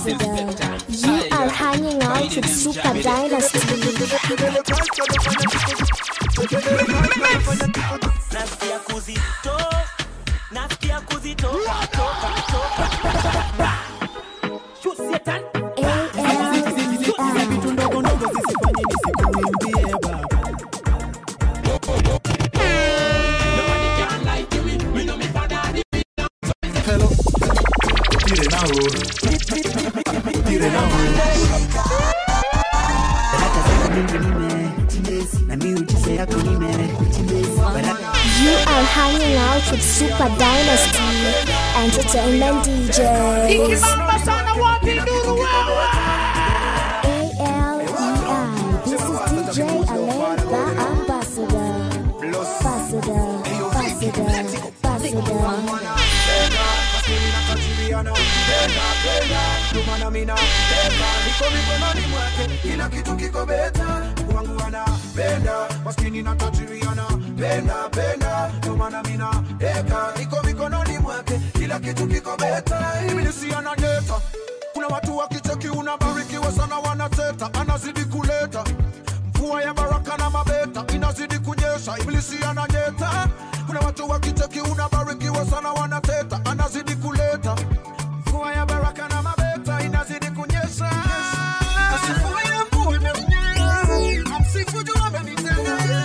ambassador. You are hanging out with Super Dynasty. nasikia kuzito nasikia kuzito toka toka Shoot Satan. vitu ndogo ndogo zisifanye nisikuimbie baba Hello. Tire na ho. Tire na ho. na miujiza yako nime You are hanging out with Super Dynasty Entertainment DJs. A-L-E-I. This is DJ Alain, the ambassador. Ambassador. Ambassador. Ambassador. kila kitu kiko beta wangu wanapenda maskini na tajiriana penda penda ndio maana mina deka iko mikononi mwake kila kitu kiko beta ibilisi analeta kuna watu wakicheki unabarikiwa sana wanateta anazidi kuleta mvua ya baraka na mabeta inazidi kunyesha ibilisi ananyeta kuna watu wakicheki unabarikiwa sana wanateta anazidi kuleta mvua ya baraka na mabeta inazidi kunyesha Asifue mvua imemnyesha. Amsifu juu amenitendea.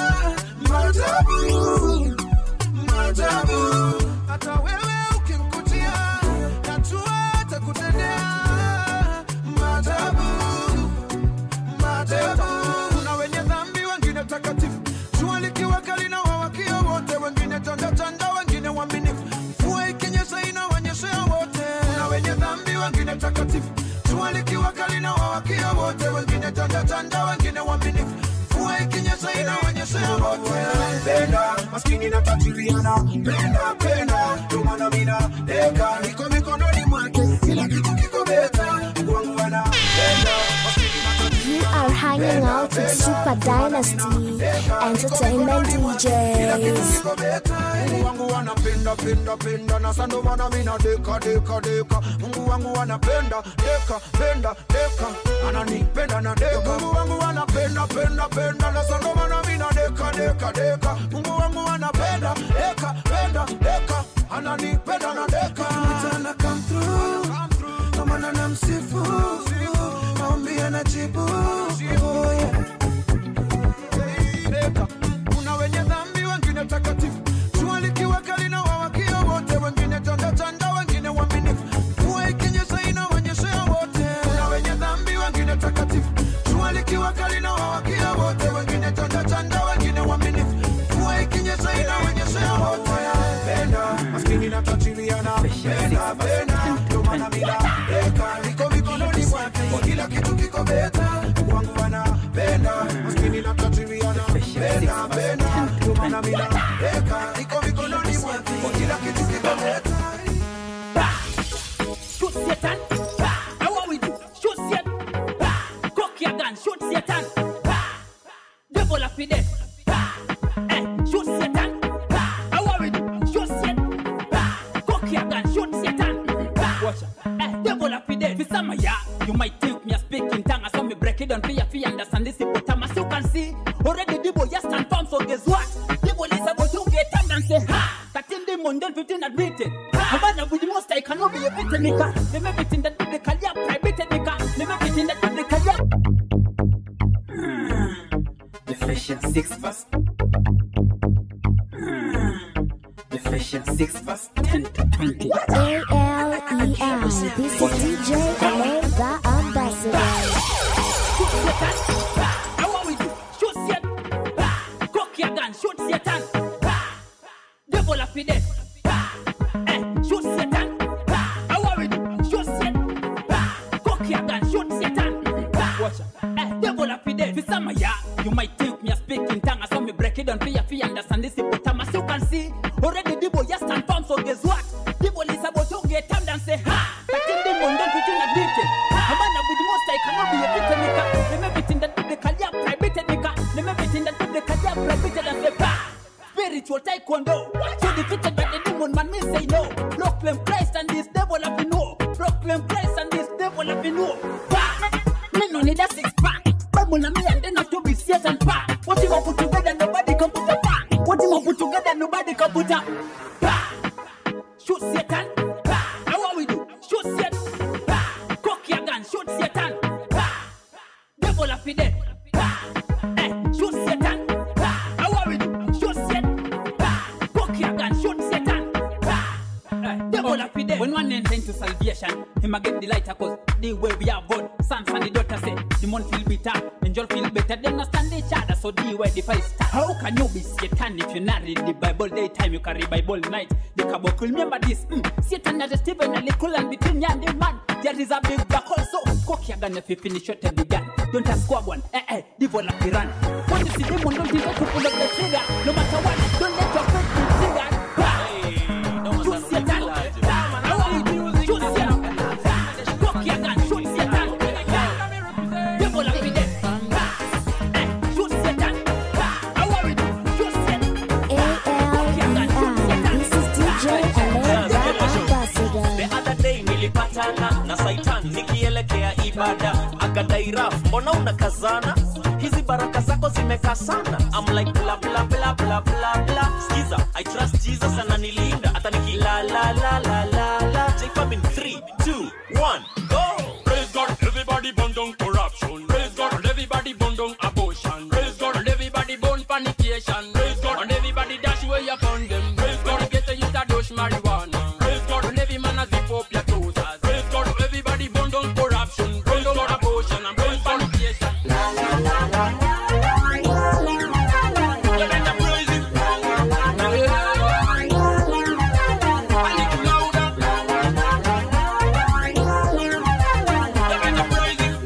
Maajabu, maajabu. Hata wewe ukimkutia, najua atakutendea. Maajabu, maajabu. Kuna wenye dhambi wengine takatifu jua likiwaka linawawakia wote wengine tanda tanda wengine waaminifu mvua ikinyesha inawanyeshea wote kuna wenye dhambi wengine takatifu jua likiwaka linawawakia wote wengine tanda tanda wengine waaminifu mvua ikinyesha inawanyeshea wote penda maskini na tajiriana penda penda ndio maana mina deka niko mikononi mwake kila kitu kiko beta wangu anapenda maskini na You are hanging out with Super Dynasty Entertainment DJs. Mungu wangu anapenda penda penda na sando mana mina deka deka deka Mungu wangu anapenda deka penda deka ananipenda na deka Mungu wangu anapenda penda penda na sando mana mina deka deka deka Mungu wangu anapenda deka penda deka ananipenda na deka Mtana come through kama na namsifu maombi anajibu oh yeah Deka. kuna wenye dhambi wengine takatifu jua likiwaka linawawakia wote wengine tanda tanda wengine waaminifu mvua ikinyesha inawanyeshea wote kuna wenye dhambi wengine takatifu jua likiwaka linawawakia wote wengine tanda tanda wengine waaminifu mvua ikinyesha inawanyeshea wote penda maskini na tajiriana penda penda ndio maana mina deka liko mikononi mwake kila kitu kiko beta wangu wanapenda maskini na tajiriana penda penda ndio maana mina deka liko mikononi mwake kila kitu kiko beta Shoot Satan. How what we do? Shoot Satan. Cock your gun. Shoot Satan. Devil of it. Eh, shoot Satan. How what we do? Shoot Satan. Cock your gun. Shoot Satan. Watch out. Eh, devil of it. For some of ya, you might think me a speaking tongue. I saw me break it down for you, for you understand this hippopotamus. You can see already the boy just stand firm. So guess what? The boy is about to get time and say ha. 13 demon, then 15 admitted. A man with the most I cannot be a bit nika. They make it in that the career private nika. They make it in that the career. Ephesians 6 verse Ephesians 6 verse 10 to 20 A-L-E-I. This is DJ Alain, the ambassador. Shoot Satan. How what we do? Shoot Satan. Cock your gun. Shoot Satan. Devil of it. Eh, shoot Satan. How what we do? Shoot Satan. Cock your gun. Shoot Satan. Watch out. Eh, devil of it. For some of ya, you might think me a speaking tongue. I saw me break it down for you, for you understand this hippopotamus. You can see already the boy just stand firm. So guess what? The boy is about to get time and say ha. That in the month, then 15 admitted. A man with the most I cannot be a bit nika. They make it in that the career private nika. They make it in that the career private and say bah. Spiritual taekwondo. So defeated by the demon man, me say no. Proclaim Christ and this devil have no. Proclaim Christ and this devil devil and me and then not to be Satan pa. What him I put together, nobody can put a pa. What him I put together, nobody can put a pa. Shoot Satan, pa. How what we do? Shoot Satan, pa. Cock your gun, shoot Satan, pa. Devil up dead, pa. Eh, shoot Satan, pa. How what we do? Shoot Satan, pa. Cock your gun, shoot Satan, pa. Eh, devil up dead. When one enter into salvation, him a get the lighter cause the way we are born. Sons and the daughter say, the man feel bitter, angel feel better. Them not stand each other, so the way the fight start. How can you be Satan if you not read the Bible daytime? You carry Bible night. The caboclo, remember this. Mm. Satan and the Stephen and the cool and between you and the man. There is a big black hole, so cock your gun if you finish shot the gun. Don't ask squab one, eh eh, devil like the run. When you see demon, don't you to pull up the trigger. No matter what, don't let your faith be triggered. Bah! Shoot Satan. Bah! How are you? Shoot Satan. Bah! Cock your gun, shoot Satan. Bah! Devil like the dead. Bah! Eh, shoot Satan. Bah! How are you? Shoot Satan. A-L-E-I. This is DJ Alert, the ambassador. The other day nilipatana na Saitan nikielekea ibada, akadai raf, mbona unakazana? Hizi baraka zako zimekaa sana. I'm like bla bla bla bla bla bla. Skiza, I trust Jesus ananilinda hata nikila la la la la la. J-Fab in 3, 2, 1, go! Praise God, everybody burn down corruption. Praise God, and everybody burn down abortion. Praise God, and everybody burn fornication. Praise God, and everybody dash away your condom. Praise God, get a youth a dose marijuana. Praise God, and every man a zip up your trousers. Praise God, everybody burn down corruption. Burn down abortion and burn fornication. You better praise Him. A little louder. You better praise Him.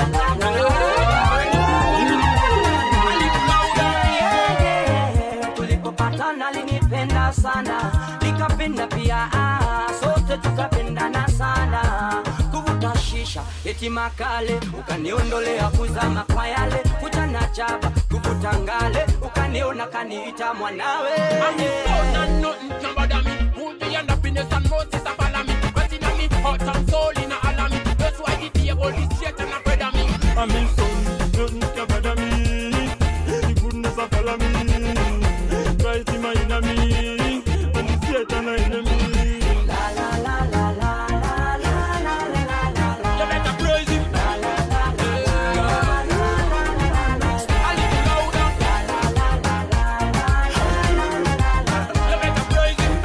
A little louder. tulipopatana alinipenda sana nikapenda pia ah, sote tukapendana sana kuvuta shisha eti makale ukaniondolea kuzama kwa yale kuchana chaba kuvuta ngale ukaniona kaniita mwanawe I'm his son and nothing can bother me. Put me under happiness and Moses a follow me. But in me heart and soul in a all of me. That's why the devil is straight and afraid of me. I'm his son, nothing can bother me. The goodness of follow me. Christ in my enemy, and the Satan my enemy. You better praise him. A little louder. You better praise him.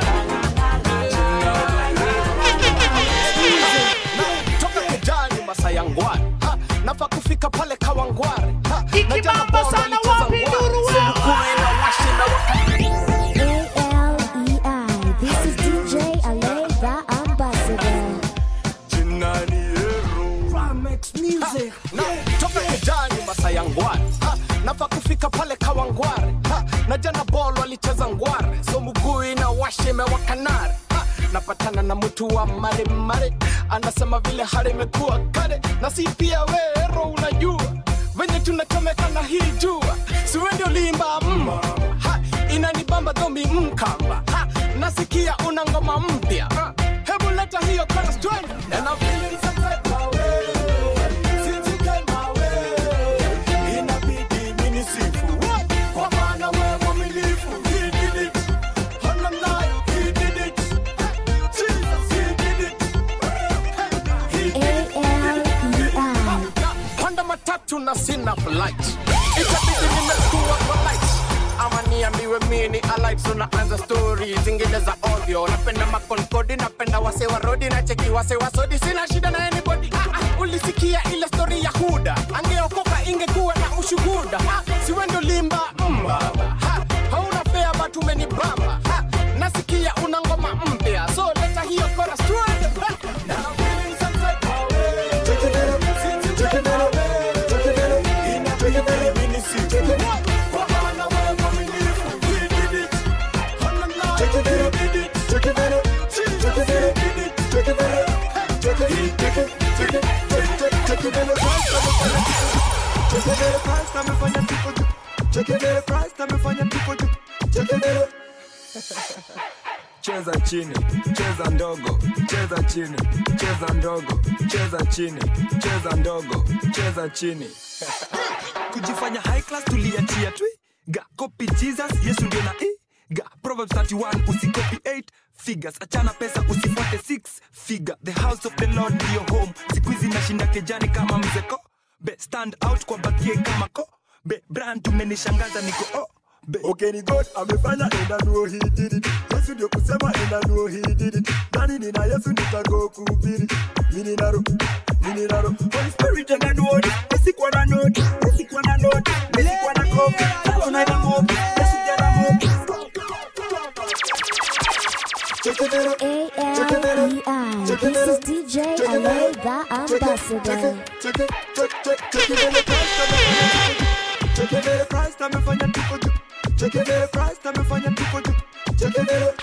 toka kijani masayangware Ha, nafa kufika pale kawangware Ha, na jana bora walicheza ngware. Semkui na washi na A-L-E-I. This is DJ Alert, the ambassador. jinani hero music na toka kijani masayangware Ha, nafa kufika pale kawangware Ha, na jana bol walicheza ngware so mugui na washime wa kanare Ha, napatana na mtu wa maremare anasema vile hali imekuwa kale na si pia wero unajua venye tunachomeka na hii jua siwe ndio limba mma ha, inanibamba dhomi mkamba ha, nasikia una ngoma mpya ha, hebu leta hiyo chorus twende And I'm feeling some type of way. Since you came my way, inabidi mimi nisifu. Kwa maana wewe mwaminifu. He did it. And I'm like, he did it. Jesus, he did it. He did it. A-L-E-I. panda matatu na sina flight itabidi nimekuwa polite ama niambiwe mini alike so naanza stori zingine za ovyo napenda makonkodi napenda wase wa rodi na cheki wase wa sodi sina shida na anybody ah, ah, ulisikia ile stori ya huda angeokoka ingekuwa na ushuhuda ah, siwendo limba mbaba ha, hauna fea batu umenibamba ha, nasikia una ngoma mpya so leta hiyo chorus tuende ha, na I'm feeling some type of way. Check it out, check it out, check it out. Inabidi mimi nisifu. Kwa maana wewe mwaminifu. He did it. Check it out, check it out, check it out, check it out. Check it, check it, check it, check it, check it out. Check it out, Christ amefanya kifo juu. Check it out, Christ amefanya kifo juu. Check it out. cheza chini cheza ndogo cheza chini cheza ndogo cheza chini cheza ndogo cheza chini kujifanya high class tuliachia twi ga copy jesus yesu ndio na i ga proverbs 31 usikopi 8 figures achana pesa usifuate 6 figure the house of the lord ndio home siku hizi nashinda kejani kama mzeko be stand out kwa bakie kama ko be brand tumenishangaza niko oh be okay ni god amefanya and I know he did it yesu ndio kusema and I know he did it nani nina yesu nitago kuhubiri mimi naro mimi naro holy spirit and I know it nisikuwa na note nisikuwa na note nisikuwa na copy salo na ina mobi yesu jana mobi check it out A-L-E-I. This is DJ LA, the ambassador. check it check check check it out check it out Christ amefanya tuko juu check it out Christ amefanya tuko juu check it out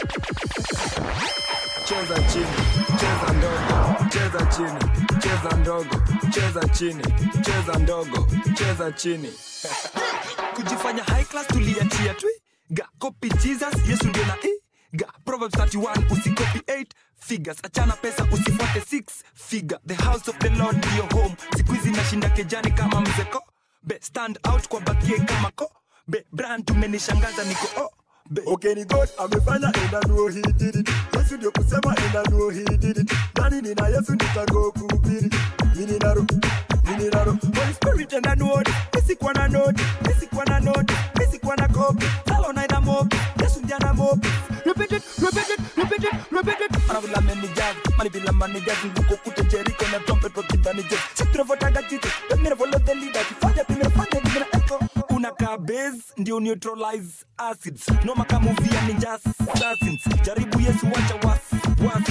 cheza chini cheza ndogo cheza chini cheza ndogo cheza chini cheza ndogo cheza chini kujifanya high class tuliachia twi ga copy jesus yesu ndio na i ga proverbs 31 usikopi 8 figures achana pesa usifuate 6 figure the house of the lord ndio home siku hizi nashinda kejani kama mzeko be stand out kwa bakie kama ko be brand tumenishangaza niko oh be okay ni god amefanya and I know he did it yesu ndio kusema and I know he did it nani nina yesu nitago kuhubiri mimi naro mimi naro holy spirit and I know it nisikuwa na note nisikuwa na note nisikuwa na copy salo na ina mobi yesu ndio ana mobi repeat it repeat it repeat it repeat it anavula menijaz malivila manijaz nguko kute jeriko na trumpet wakidanije sitravotaga jitu pemire follow the leader kifanya pimire fanya dimina echo unakaa base ndio neutralize acids noma kama uvia ninja assassins jaribu yesu wacha was was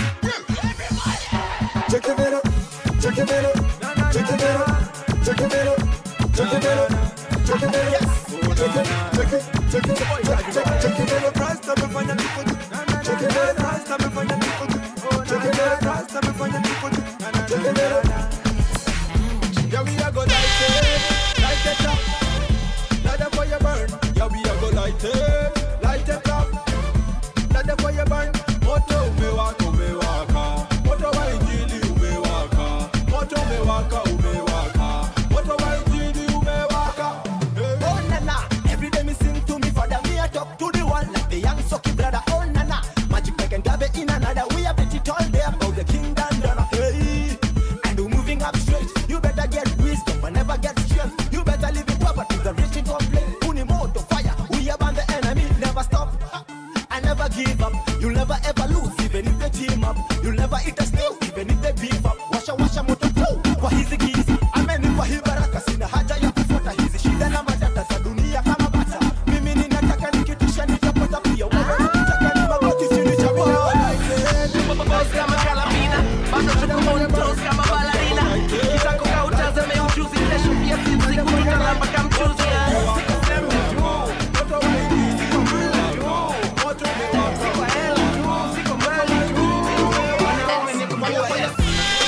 check it out check it out check it out check it out check it out check it out check it check it check it check check check it out Christ amefanya tuko juu check it out Christ amefanya tuko juu check it out Christ amefanya tuko juu check it out Yeah, we a go light it, light it up. Let the fire burn. Yeah, we a go light it, light it up. Let the fire burn. Moto umewaka, umewaka. Moto wa injili umewaka. Moto umewaka, umewaka. Moto wa injili umewaka. Oh na na, every day me sing to me father, me a talk to the one like the young sucky brother. Oh na na, magic make and grab it in another. We a bet it all there about the king and dollar. Hey, and we moving up straight. You better get wisdom and never get strength. You better live in poverty, the rich in complain. Uni moto fire, we about the enemy. Never stop, I never give up. You'll never ever lose, even if they team up. You'll never eat a steal, even if they beef up. Washa washa moto tu, kwa hizi gizi. Amenipa hii baraka, sina haja ya kufuata hizi shida na matata za dunia kama bata. Mimi ninataka nikitisha nitapata pia. Wewe unataka ni magoti chini cha bwana. Boss kama Kalabina, bado tuko montos kama balarina. Kitakoka utazame ujuzi, kesho pia si siku tutalamba kama mchuzi. Siko sembe tu, moto wa injili, siko mla tu, moto umewaka, siko hela tu, siko mali tu. Wanaume ni kumjua Yesu.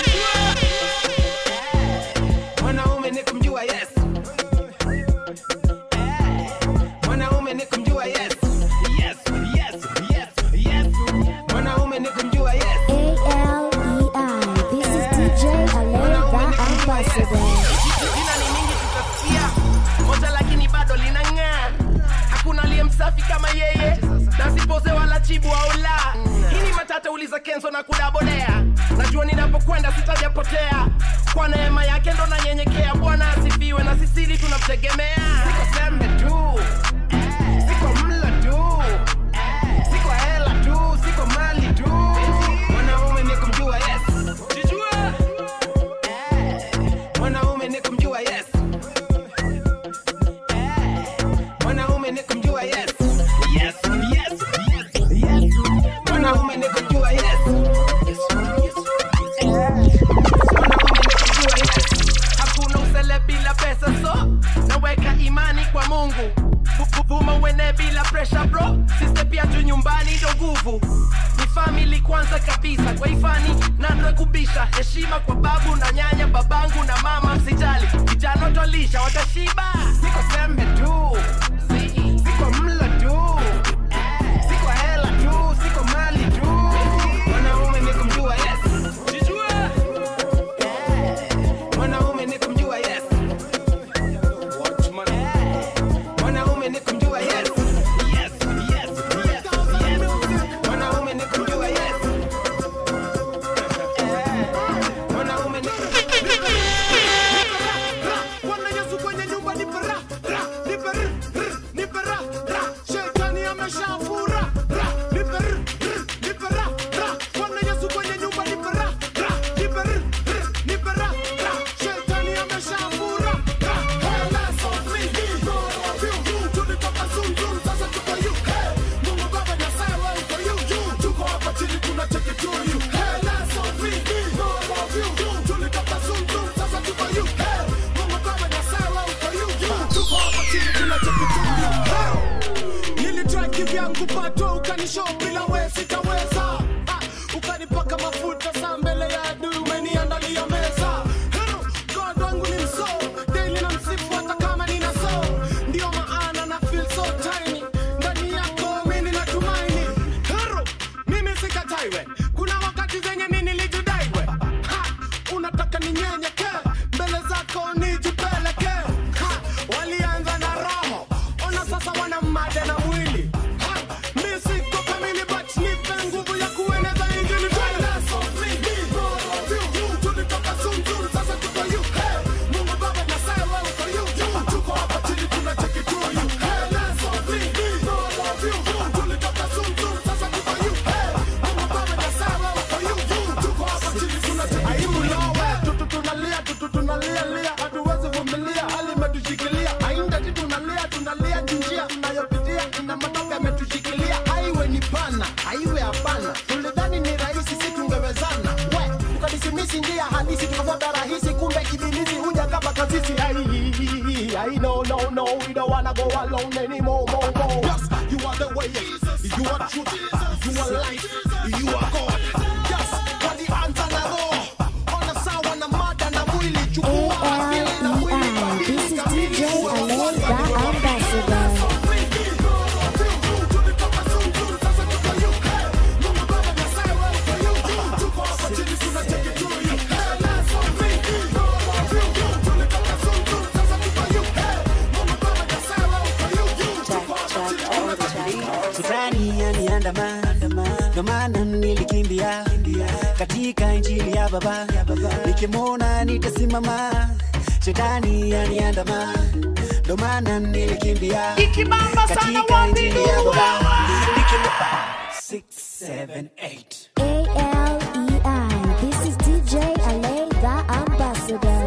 Mwanaume ni kumjua Yesu. Mwanaume ni kumjua Yesu. Yes, yes, yes, yes. Mwanaume ni kumjua Yesu. A-L-E-I. This is DJ LA, the ambassador. jina ni mingi tutasikia moja lakini bado linang'aa hakuna aliye msafi kama yeye na sipoze wala chibu au la hii ni matata uliza kenzo na kudabodea najua ninapokwenda sitajapotea kwa neema yake ndo nanyenyekea bwana asifiwe na sisiri tunamtegemea siko sembe tu siko mla tu siko hela tu siko mali tu mwanaume ni kumjua yesu jijua mwanaume ni kumjua yesu mwanaume ni kumjua yesu yes, yes, yes, yes. mwanaume ni kumjua yesu hakuna usele bila pesa so naweka imani kwa mungu Vu- vu- vuma wene bila presha bro siste pia tu nyumbani ndo nguvu ni famili kwanza kabisa kwa ifani nandwe kubisha heshima kwa babu na nyanya babangu na mama msijali vijana twalisha watashiba siko sembe tu Zi- siko mlo tu siko hela tu siko mali tu mwanaume ni kumjua yesu jijua mwanaume ni kumjua yesu kwato ukanisho bila we sitaweza Ah, ukanipaka mafuta saa mbele ya adui umeniandalia meza Hero, God wangu ni mso daily na msifu hata kama nina so ndio maana na feel so tiny ndani yako mimi natumaini Hero, mimi sikataiwe kuna wakati zenye mimi nilijidaiwe Ha, unataka ninyenyeke mbele zako nijipeleke Ha, walianza na roho ona sasa wana mada na mwili Ha, mi siko kamili but nipe nguvu ya kueneza injili tulitoka sumzuri sasa tuko you Hey, Mungu Baba na sayo wewe uko you tuko hapa chini tunacheki tu you Hey, let's all be tulitoka sumzuri sasa tuko you Hey, Mungu Baba na sayo wewe uko you tuko hapa chini tunacheki aibu lowe tutu tunalia tutu tunalia lia hatuwezi vumilia hali imetushikilia aindaji tunalia tunalia jinjia tunayopitia ina matope yametushikilia aiwe ni pana aiwe hapana tulidhani ni rahisi si tungewezana we tukadisimisi njia halisi tukafuata rahisi kumbe ibilisi huja kama kasisi Ai, ai, no, no, no, we don't wanna go alone anymore, more, more. Yes, you are the way, you are truth, you are life, you are God. Yes, walianza na roho, ona sawa na mada na mwili, chukua akili na mwili, A-L-E-I. This is DJ Ale, the ambassador. shetani aniandama ndo maana nilikimbia katika injili ya baba nikimwona nitasimama shetani aniandama ndo maana nilikimbia Ikibamba sana katika waambie injili ya baba wewe. Nikimwona- Six, seven, eight. A-L-E-I. This is DJ Ale, the ambassador.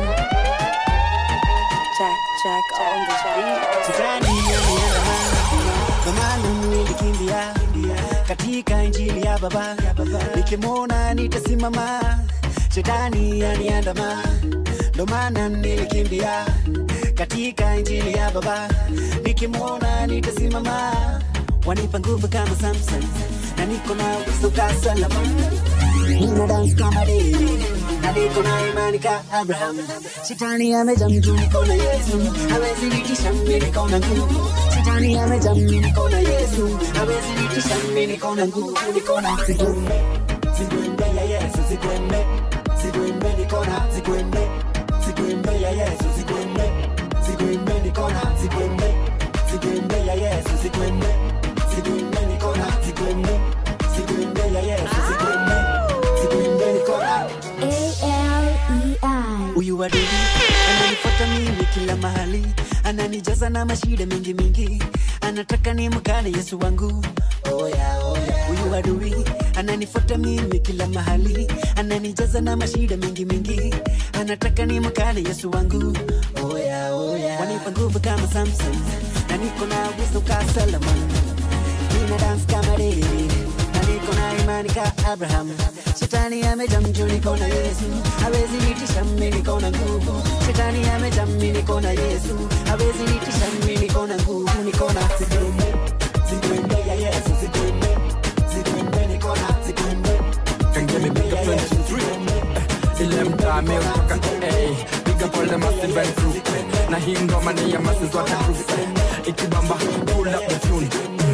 Jack, Jack on the beat. Shetani aniandama ndo maana nilikimbia katika injili ya baba nikimwona nitasimama shetani aniandama ndo maana nilikimbia katika injili ya baba nikimwona nitasimama wanipa nguvu kama samson na niko na uwezo ka solomon nina dance kama david na niko na imani ka abraham shetani ameja mtu niko na yesu hawezi nitisha mimi niko na nguvu shetani ameja mimi niko na yesu hawezi nitisha mimi niko na nguvu niko na zigwembe zigwembe ya yesu zigwembe zigwembe niko na zigwembe zigwembe ya yesu zigwembe zigwembe niko na zigwembe zigwembe ya yesu zigwembe zigwembe niko na zigwembe zigwembe ya yesu zigwembe zigwembe niko na A-L-E-I. huyu adui ananifuata mimi kila mahali ananijaza na mashida mingi mingi anataka ni mkane yesu wangu oh yeah, oh yeah. huyu adui ananifuata mimi kila mahali ananijaza na mashida mingi mingi anataka ni mkane yesu wangu oh yeah, oh yeah. wanipa nguvu kama samson na niko na uwezo ka solomon nina dance kama david na niko na imani ka abraham shetani ameja mju niko na yesu hawezi nitisha mimi niko na nguvu shetani ameja mimi niko na yesu hawezi nitisha mimi niko na nguvu niko na zigwembe zigwembe ya yesu zigwembe zigwembe niko na zigwembe Can give me big up 23 ile mtaa ameutoka eh, big up all the massive and crew na hii ngoma ni ya masses zote crew ikibamba pull up the tune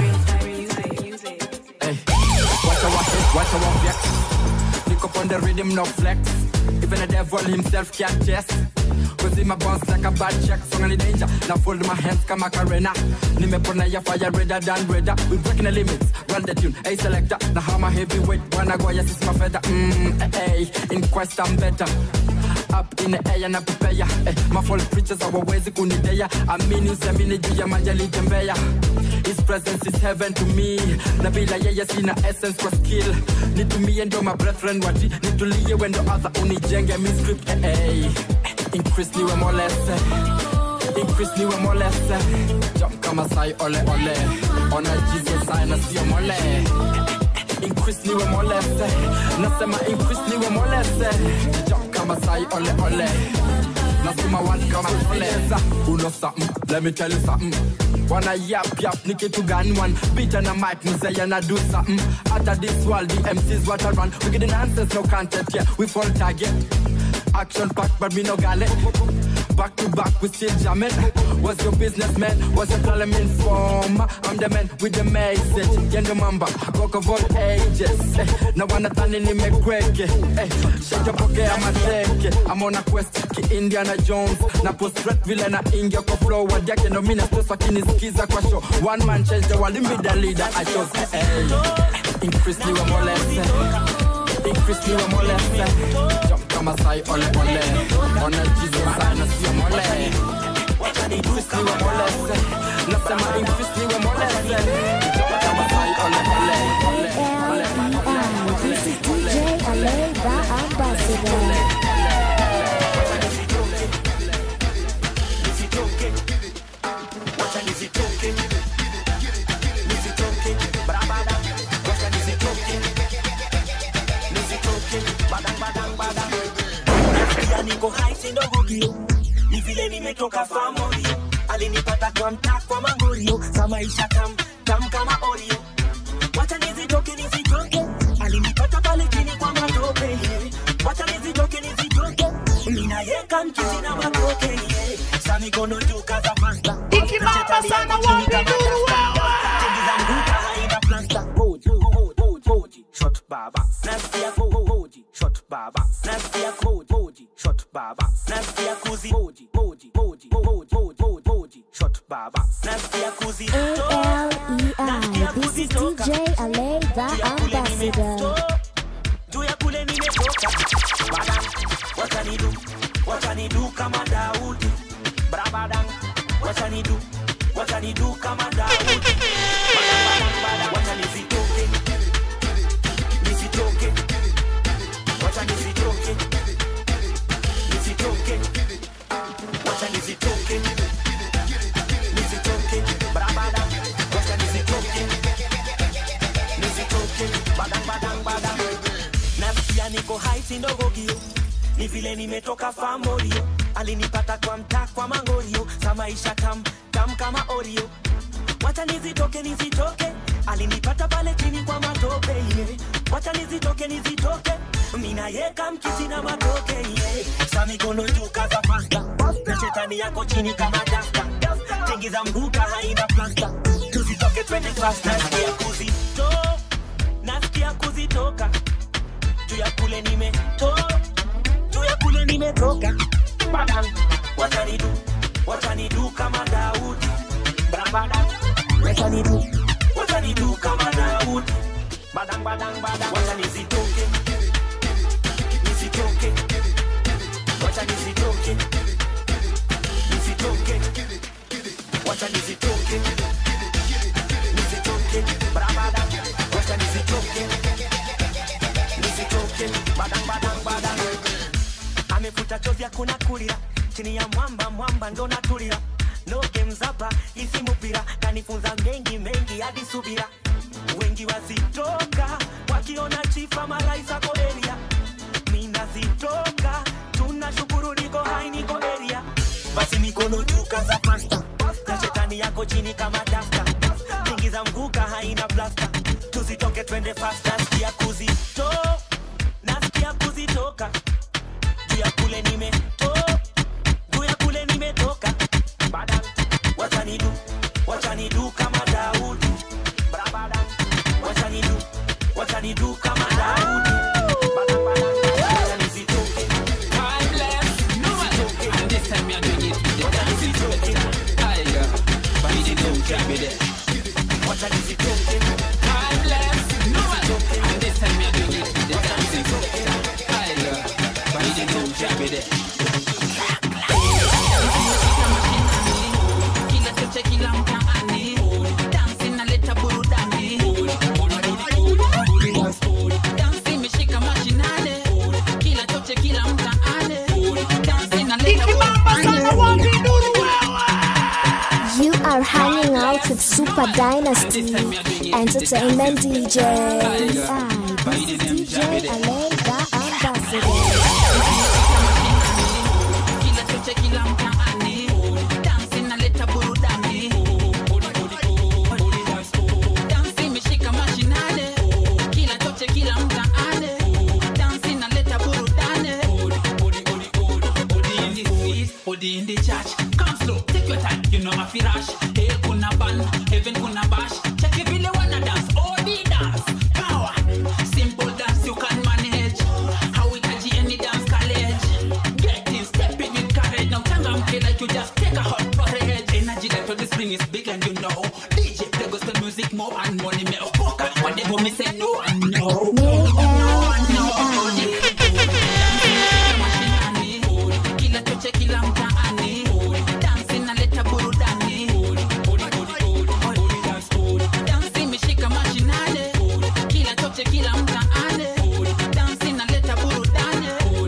eh, wacha wacha wacha wa flex niko on the rhythm no flex even the devil himself can't test Cause in my bounce like a bad check Song any danger Now fold my hands kama Karena Nimepona ya fire redder than redder We breaking the limits Run the tune Hey selector Na hama heavyweight Wanna go ya sisi mafedha Mmm eh, eh In quest I'm better Up in the air na prepare eh, My false preachers hawawezi kunidea Amini usiamini juu ya maji alitembea His presence is heaven to me na bila yeye sina essence kwa skill nitumie ndo my brethren wati nitulie wendo other unijenge mi script eh, eh. increase niwe molese increase niwe molese jump kama sai ole ole ona jesus sai na sio mole increase niwe molese nasema increase niwe molese jump kama sai ole ole nasema one kama molesa uno something let me tell you something Wanna yap yap, nikitu gun one Beat and a mic, me say and I do something After this world, the MCs what I run We get the answers, no content, yeah We fall target Action packed, but me no galley Back to back, we still jamming What's your business, man? What's your parliament from? I'm the man with the message Yendo mamba, rock of all ages eh, Na wanatani nimekweke eh, Shajapokea mateke I'm on a quest, ki Indiana Jones Na post rap vile na ingia kwa flow Word yake no mina stress wakinisikiza kwa show One man change the world, me the leader I chose eh, Increase liwa molese Increase liwa molese Jump kama sai ole ole Ona jizo sai na siya mole Increase liwa molese Nasema increase liwa molese Jump kama sai ole ole This is DJ Ale, the ambassador. Nasikia niko hai sindo hugio ni vile nimetoka famorio alinipata kwa mtaa kwa mangorio za maisha tam tam kama orio wacha nizitoke nizitoke alinipata pale chini kwa matope wacha nizitoke nizitoke ninayeka mchizi na matoke yeah. sa mikono juu kaza pasta Ikibamba sana wapi nuru Tengiza mguka haina plasta Hoji, hoji, hoji, hoji, shot baba Nasikia ho- ho- hoji, shot baba Nasikia hoji, hoji, shot baba Nasikia kuzi hoji, hoji, hoji, ho- hoji, hoji, hoji, hoji, shot baba Nasikia kuzi A-L-E-I. This is DJ Ale, the ambassador. juu ya kule nimetoka badang wachanidu wachanidu kama daudi brabadang wachanidu wachanidu kama daudi Badang, badang, badang. wacha nisitoke nisitoke wacha nisitoke nisitoke wacha nisitoke nisitoke brabadang wacha nisitoke nisitoke badang badang badang nasikia niko hai sindogogio ni vile nimetoka famorio alinipata kwa mtaa kwa mangorio za maisha tam tam kama orio wacha nizitoke nizitoke alinipata pale chini kwa matope yeah. wacha nizitoke nizitoke minayeka mkisi na matoke yeah. sa mikono juu kaza pasta na shetani yako chini kama dasta tingiza mguka haina plasta tuzitoke twende fast nasikia kuzito nasikia kuzitoka juu ya kule nimeto juu ya kule nimetoka badan watanidu watanidu kama daudi brabada watanidu watanidu kama daudi badang badang badang watanizitoke nisitoke wacha nisitoke nisitoke wacha nisitoke nisitoke brabada wacha nisitoke nisitoke badang badang badang amefuta chozi hakuna kulia chini ya mwamba mwamba ndo natulia no games hapa isi mupira kanifunza mengi mengi hadi subira wengi wazitoka wakiona chifa malaisa ko area minazitoka tunashukuru niko hai niko area basi mikono juu kaza pasta na shetani yako chini kama dasta tingiza mguka haina plasta tuzitoke twende fasta nasikia kuzito nasikia kuzitoka juu ya kule nimeto juu ya kule nimetoka badan wachanidu wachanidu kama daudi brabada wachanidu wachanidu kama daudi Badan, badan, badan, wachanizitoke. Nizitoke. Wachanizitoke. Wachanizitoke. Kila choche kila mtaani dansi inaleta burudani dansi imeshika mashinane kila choche kila mtaani dansi inaleta burudani You are hanging out with Super Dynasty Entertainment DJs. I, this is DJ Ale, the ambassador. kila choche kila mtaani dansi inaleta burudani Simple dance you can manage. Hauhitaji any dance college. Get in, step in with courage. Now changamke like you just take a hot porridge. Energy that for the spring is big and you know. DJ play gospel music more and money me okoka. When they go me say no and no. No and no. Kila choche kila mtaani. Dance inaleta burudani. Dance imeshika mashinani. Kila choche kila mtaani. Dance inaleta burudani.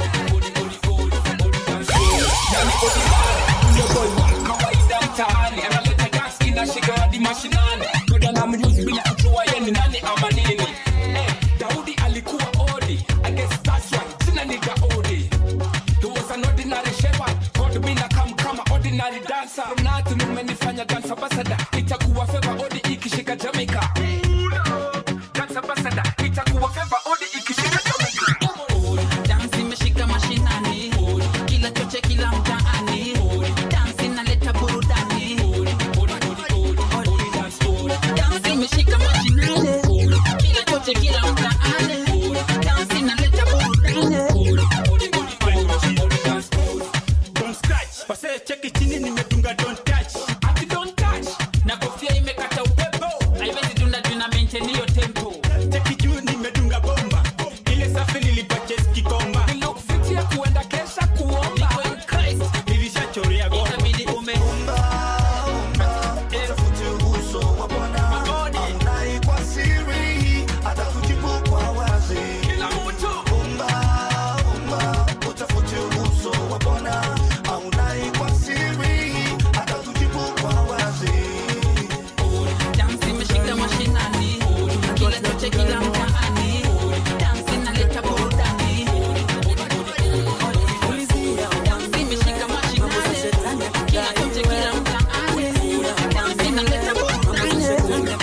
kawaida mtaani analeta gas inashika hadi mashinani kuda na mjuzi bila kujua yeye ni nani ama nini eh, daudi alikuwa odi I guess that's why sina niga odi he was an ordinary shepherd god mina kam kama ordinary dancer from nothing umenifanya dance ambassador itakuwa favor odi ikishika jamaica dance ambassador itakuwa favor odi ikishika jamaica Dance imeshika mashinani. Kila choche kila mtaani. Dance inaleta burudani. Dance imeshika mashinani. Kila choche kila mtaani. Dance inaleta burudani. Don't scratch. Wase cheki chini nimedunga don't touch. Ati don't touch. Na kofia imekata upepo. Haiwezi tunda tuna maintain hiyo tempo. Cheki juu nimedunga bomba. Ile safi nilipurchase kikomba. Nilokufikia kuenda kesha kuomba. Niko in Christ. Nilishachorea gomba. Itabidi ume Dance imeshika mashinani. Kila choche kila mtaani. Dance inaleta burudani. Dance imeshika mashinani. Kila choche kila mtaani. Dance inaleta burudani.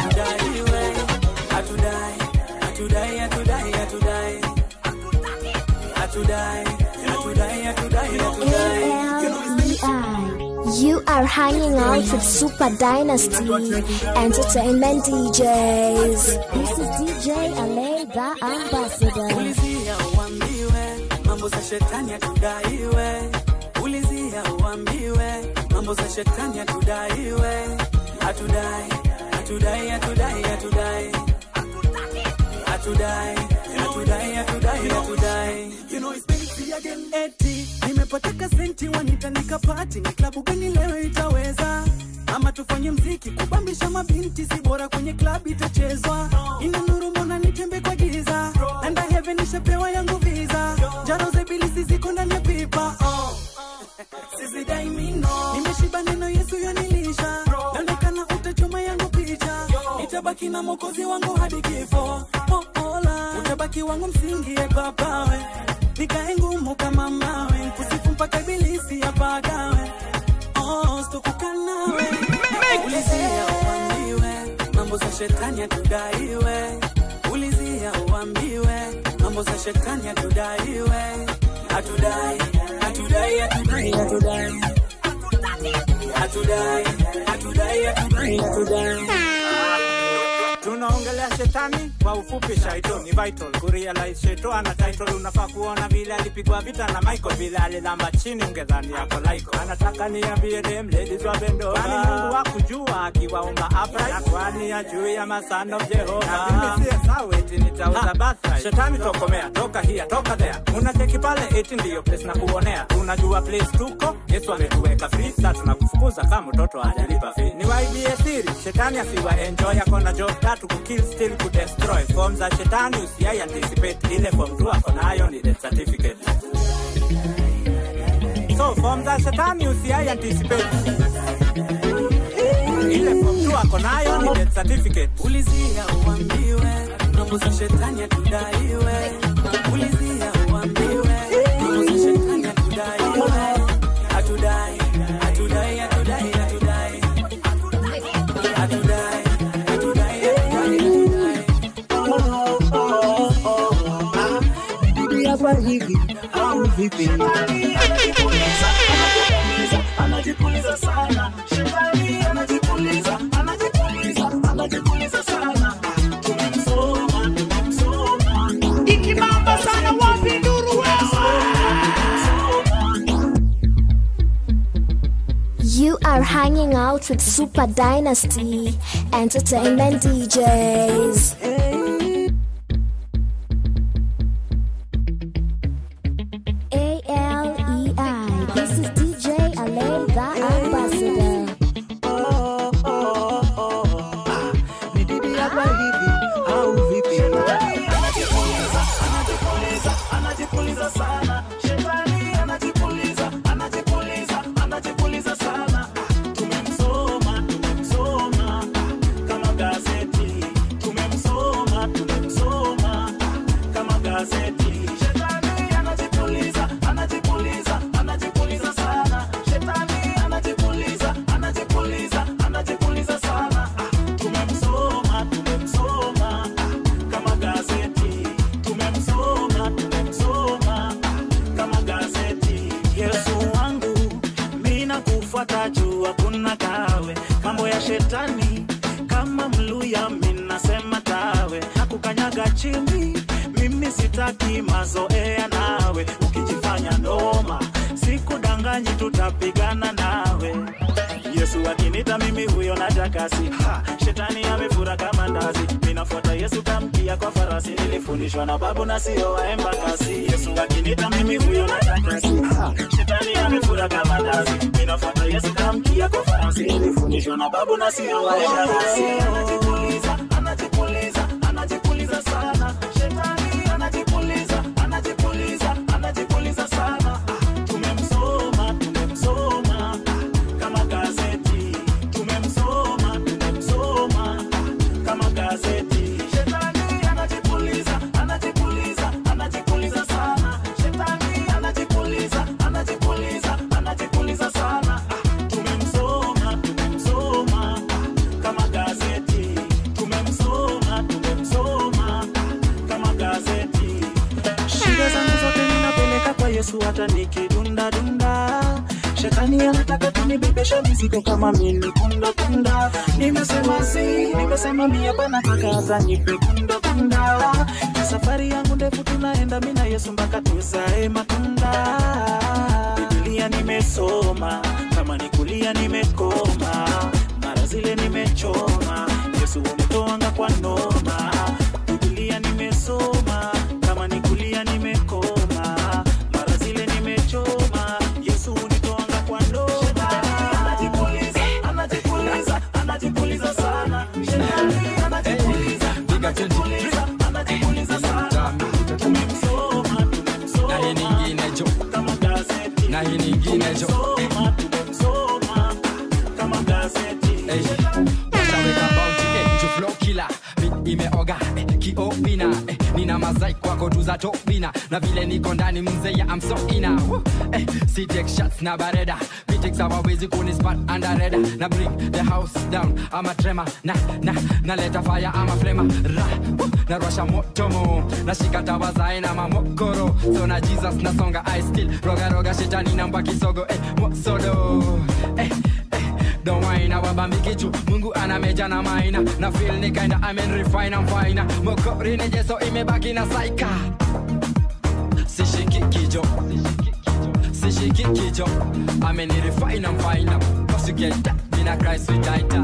A-L-E-I. You are hanging out with Super Dynasty Entertainment DJs. This is DJ Ale, the ambassador. ulizia uambiwe mambo za shetani atudaiwe ulizia uambiwe mambo za shetani atudaiwe atudai atudai atudai atudai atudai atudai atudai atudai you know it's Benzi again eti nimepataka senti wanitanika pati ni klabu gani leo itaweza ama tufanye mziki kubambisha mabinti si bora kwenye klabu itachezwa ina nuru mbona nitembe kwa giza anda heaven nishapewa yangu visa jaro za ibilisi ziko ndani ya pipa oh. Sizidai mino nimeshiba neno Yesu yanilisha naonekana utachoma yangu picha nitabaki na mokozi wangu hadi kifo oh, ola utabaki wangu msingi e babawe nikae ngumu kama mawe kusifu mpaka ibilisi apagawe oh, stokukanawe ulizia uambiwe mambo za shetani atudaiwe ulizia uambiwe mambo za shetani atudaiwe atudai atudai atudai atudai atudai atudai atudai atudai tunaongelea shetani kwa ufupi shaito ni vital kurealize sheto ana title unafaa kuona vile alipigwa vita na michael vile alilamba chini ungedhani yako laiko anataka niambie dem ladies wa bendo kwani mungu wa kujua akiwaumba upright kwani ya juu ya masano of jehova na mimi siye saweti nitauza birthright shetani tokomea toka hia toka there unacheki pale eti ndiyo place na kuonea unajua place tuko yesu ametuweka free sasa tunakufukuza kama mtoto hajalipa fee ni waibie siri shetani asiwa enjoy akona job tatu kukill still kudestroy form za shetani usiai anticipate ile form tu ako nayo ni death certificate so form za shetani usiai anticipate ile form tu ako nayo ni death certificate ulizia uambiwe mambo za shetani atudaiwe ulizia uambiwe mambo za shetani atudaiwe atudai atudai atudai atudai atudai atudai atudai hapa hivi au vipi? Anajipuliza sana shetani, anajipuliza, anajipuliza, anajipuliza sana. Tumemsoma, tumemsoma hanging out with Super Dynasty Entertainment DJs. A L E I. This is DJ Ale, the ambassador. Ni bibi hapa hivi au vipi? Anajipuliza, anajipuliza, anajipuliza sana. Shetani anajipuliza, anajipuliza, anajipuliza sana. Tumemsoma, tumemsoma kama gazeti. Tumemsoma, tumemsoma kama gazeti. Shetani anajipuliza, anajipuliza, anajipuliza sana. Shetani anajipuliza, anajipuliza, anajipuliza sana. Tumemsoma, tumemsoma kama gazeti. Tumemsoma, tumemsoma kama gazeti. Yesu wangu, mimi nakufuata juu hakuna kawe. Mambo ya shetani kama mluya, mimi nasema tawe. Nakukanyaga chini, mimi sitaki mazoea nawe. Ukijifanya noma, sikudanganyi, tutapigana nawe. Yesu akinita mimi huyo natakasi ha, shetani amefura kama ndazi minafuata Yesu kamkia kwa farasi nilifundishwa na babu na sio waemba kasi Yesu akinita mimi huyo natakasi ha, shetani amefura kama ndazi minafuata Yesu kamkia kwa farasi nilifundishwa na babu na sio waemba kasi anajipuliza anajipuliza anajipuliza sana shetani anajipuliza anajipuliza anajipuliza sana Ah, tumemsoma tumemsoma kama gazeti tumemsoma tumemsoma kama gazeti shetani anajipuliza anajipuliza anajipuliza sana shetani anajipuliza anajipuliza anajipuliza sana Ah, tumemsoma tumemsoma kama gazeti tumemsoma tumemsoma kama gazeti shida zangu zote ninapeleka kwa yesu hata nikidunda dunda shetani anataka tunibebesha mizigo kama mimi punda punda nimesema si nimesema mia panataka hata nipe punda punda Ni safari yangu ndefu tunaenda mi na yesu mpaka tuzae matunda bibilia nimesoma kama nikulia nimekoma mara zile nimechoma yesu unitoanga kwa noma bibilia nimesoma kama nikulia nimekoma mara zile nimechoma yesu unitoanga kwa noma anajipuliza anajipuliza anajipuliza sana shetani anajipuliza anajipuliza anajipuliza sana tumemsoma na hii nyingine jo kama gazeti na hii nyingine jo tumemsoma tumemsoma kama gazeti Washaweka bounty, eh, jo flow killer. Beat imeoga eh, kiobina eh, nina mazai kwako tu za tobina na vile niko ndani mzee ya I'm so ina Woo, eh, si take shots na bareda critics hawawezi kunispat under reda na bring the house down ama trema na na naleta fire ama flema ra woo, na rasha moto mo nashika tawa zae na mamokoro so na jesus nasonga i still roga roga shetani namba kisogo eh, mosodo eh, Don't whine awabambiki juu mungu anameja na maina na feel ni kinda amen refine I'm fine mokori nejeso imebaki na saika sishiki kijo sishiki kijo amen refine I'm fine cause you get that mina Christ with tighter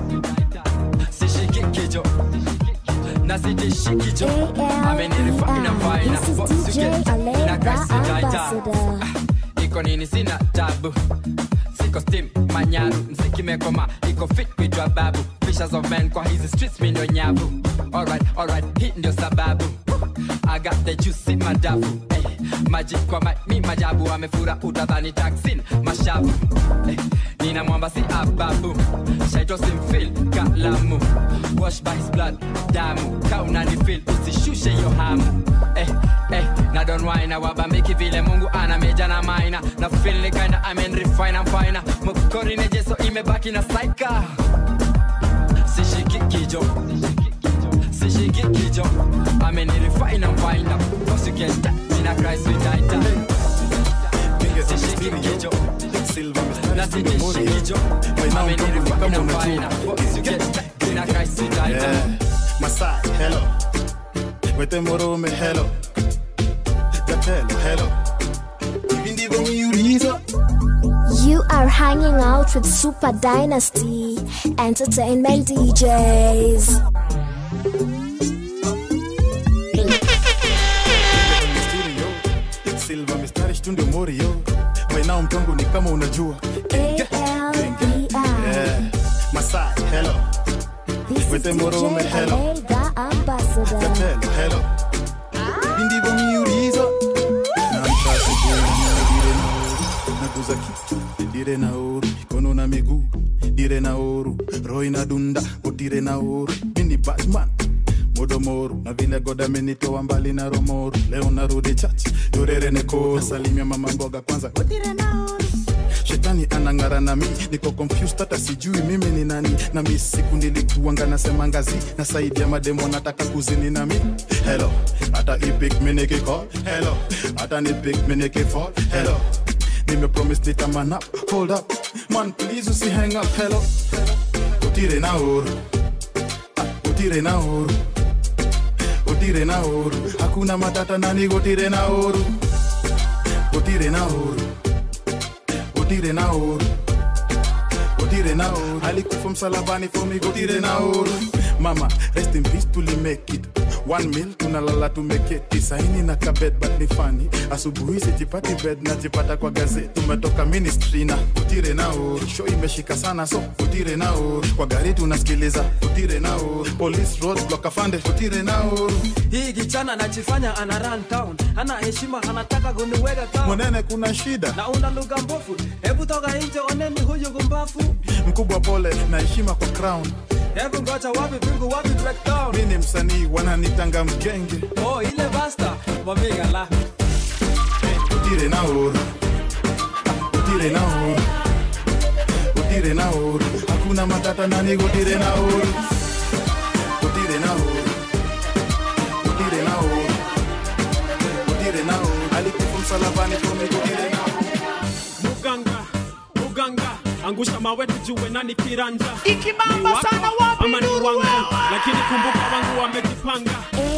sishiki kijo na sitishi kijo amen refine I'm fine cause you get that mina Christ with tighter iko nini sina tabu siko steam manyaru mziki mekoma iko fit kuitwa babu fishers of men kwa hizi streets mi ndo nyavu alright alright hii ndio sababu I got the juice in madafu hey, maji kwa ma, mi majabu amefura utadhani taksin mashavu hey, nina mwamba si ababu shaito simfil kalamu wash by his blood damu kaunanifil usishushe yo hamu eh, eh, na don wine wabambiki vile mungu ana meja na maina na feel ni kinda amen refine I'm fine mokori nejeso imebaki na saika sishiki kijo sishiki kijo amen refine I'm fine cause you get that mina Christ with tighter sishiki kijo na sitishi kijo amen refine I'm fine cause you get that mina Christ with tighter Yeah. Masai, hello. Wete Morume, hello. Gatelo, hello. Hivi ndivyo miulizo. You are hanging out with Super Dynasty Entertainment DJs. silva mistari shtunde mori yo wainao mtongo ni kama unajua Yeah. masai hello wete morume hello LA the ambassador. Hello, hello. Ndivyo miulizo na mkasibu dire na uru naguza kitu dire na uru mikono na miguu dire na uru roho inadunda utire na uru mini batman modomoru na vile goda amenitoa mbali na romoru leo narudi chachi yorerene koru nasalimia mama mboga kwanza utire na uru shetani anang'ara na mi niko confused hata sijui mimi ni nani na mi siku nilikuanga nasema ngazi na saidi ya mademo nataka kuzini na mi hello hata ipik mi nikicall hello hata nipik mi nikifall hello nimepromise nitaman up hold up man please usi hang up hello utire na uru Ah, utire na uru utire na uru hakuna matata nani gutire na uru utire na uru utire na uru utire na uru alikufa msalabani for me gutire na uru mama rest in peace tuli make it one meal tunalala tumeketi saini na kabed but ni fani asubuhi sijipati bed najipata kwa gazeti tumetoka ministry na utire na uru show imeshika sana so utire na uru kwa gari tunasikiliza utire na uru police road block afande utire na uru hii kichana anajifanya ana run town ana heshima anataka kuniweka town mwenene kuna shida na una lugha mbofu hebu toka nje oneni huyu gumbafu mkubwa pole na heshima kwa crown hebu ngoja wapi pingu wapi breakdown mi ni msanii wananitanga mgenge oh ile basta wamegala utire na uru utire na uru utire na uru hakuna matata nani gutire na uru utire na uru utire na uru utire na uru alikufa msalabani kumi gutire na uru muganga muganga angusha mawe tujue nani kiranja Ikibamba Ni wako sana wapi ama ni nuru wangu wewe? lakini kumbuka wangu wamejipanga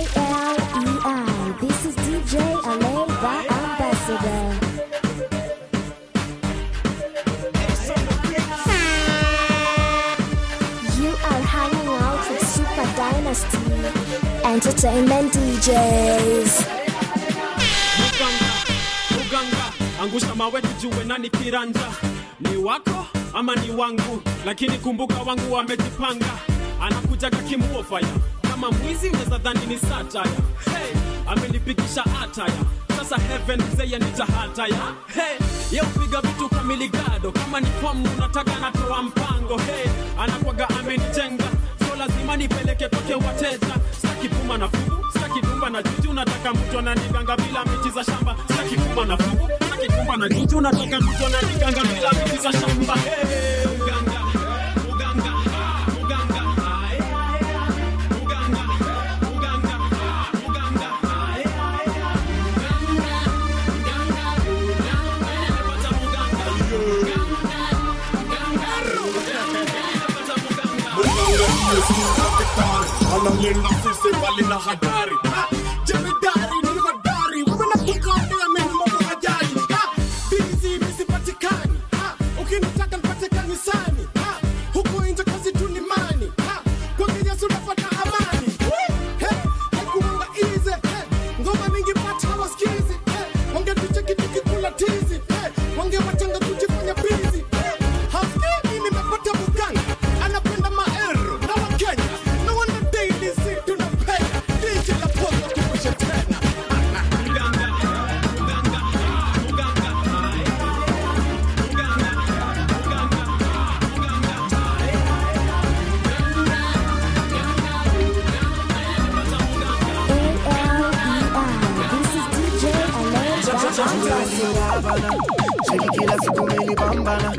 A-L-E-I. This is DJ LA the ambassador. You are hanging out with Super Dynasty Entertainment DJs. muganga muganga angusha mawe tujue nani kiranja ni wako ama ni wangu lakini kumbuka wangu wamejipanga anakujaga kimuofaya kama mwizi unaweza dhani ni sataya hey, amenipigisha ataya sasa heaven zeye nitahataya hey, ye upiga vitu kamiligado kama ni fomu unataka natoa mpango hey, anakwaga amenijenga so lazima nipeleke kwake wateja staki puma na fugu staki dumba na juju nataka mtu ananiganga bila miti za shamba staki puma na fugu staki dumba na juju nataka mtu ananiganga bila miti za shamba hey, uganga uganga uganga analenga sisi bali na hatari Ha! jemedari ni hodari wenakukaambia mimi mambo hajali Ha! bizi visipatikani Ha! ukinitaka nipate kanisani Ha! huku nje kazi tu ni mani Ha! kwake yesu napata amani He! haikuanga easy He! ngoma mingi pata hawasikizi He! wangetucheki tukikula tizi He! wangewachanga kujifanya bizi He! hafikiri nimepata muganga anapenda maero na wakenya no wonder daily si tunapenda DJ la pozo tukushe tena This is DJ LA the ambassador. Cheki kila siku melipambana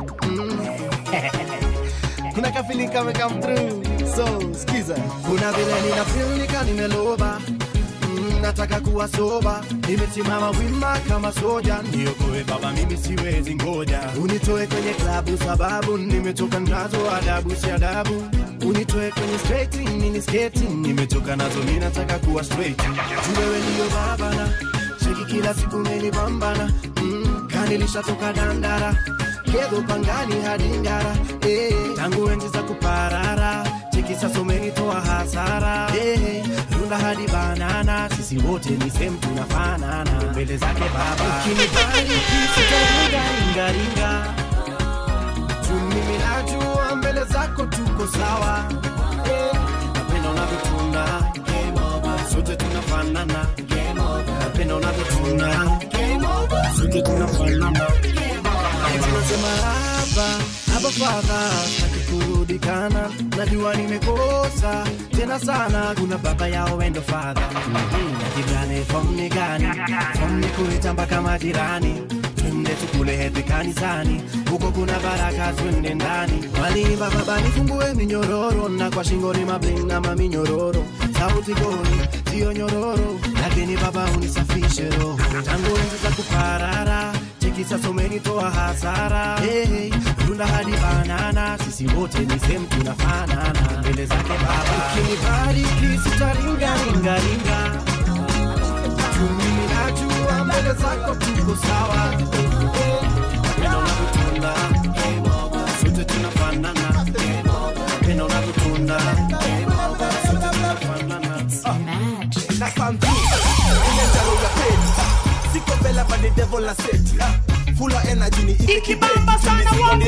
kuna kafili kame come through so skiza kuna vile nina feel nika nimeloba Mm, nataka kuwa soba nimesimama wima kama soja niokoe baba mimi siwezi ngoja unitoe kwenye klabu sababu nimetoka nazo adabu si adabu unitoe kwenye straight mini sketi nimetoka nazo mi nataka kuwa straight Juu wewe ndio babana cheki kila siku melipambana mm, kanilishatoka dandara gedho pangani hadi ngara eh, tangu enzi za kuparara cheki sasa umenitoa hasara eh, runda hadi banana sisi wote ni same tunafanana mbele zake baba ukinibariki sitaringaringaringa tu mimi najua mbele zako tuko sawa eh, napenda unavyotuna sote tunafanana napenda unavyotuna sote tunafanana tunasema haba haba fadha akikurudikana najua nimekosa tena sana kuna baba yao wendo fadha najigane fomni gani fomni kuleta mpaka majirani twende tukule hepi kanisani huko kuna baraka twende ndani walimba baba nifungue minyororo na kwa shingoni mabling na maminyororo sauti goni sio nyororo lakini baba unisafishe roho tangu enzi za kuparara cheki sasa umenitoa hasara hey, runda hadi banana sisi wote ni same tunafanana mbele zake baba ukinibariki sitaringaringaringa tumimi najua mbele zako tuko sawa napenda unavyotunda sote tunafanana napenda unavyotunda sote tunafanana na come through. Ile njaro ya peni. Siko mbele but the devil na seti. Full of energy ni ite kibamba sana wapi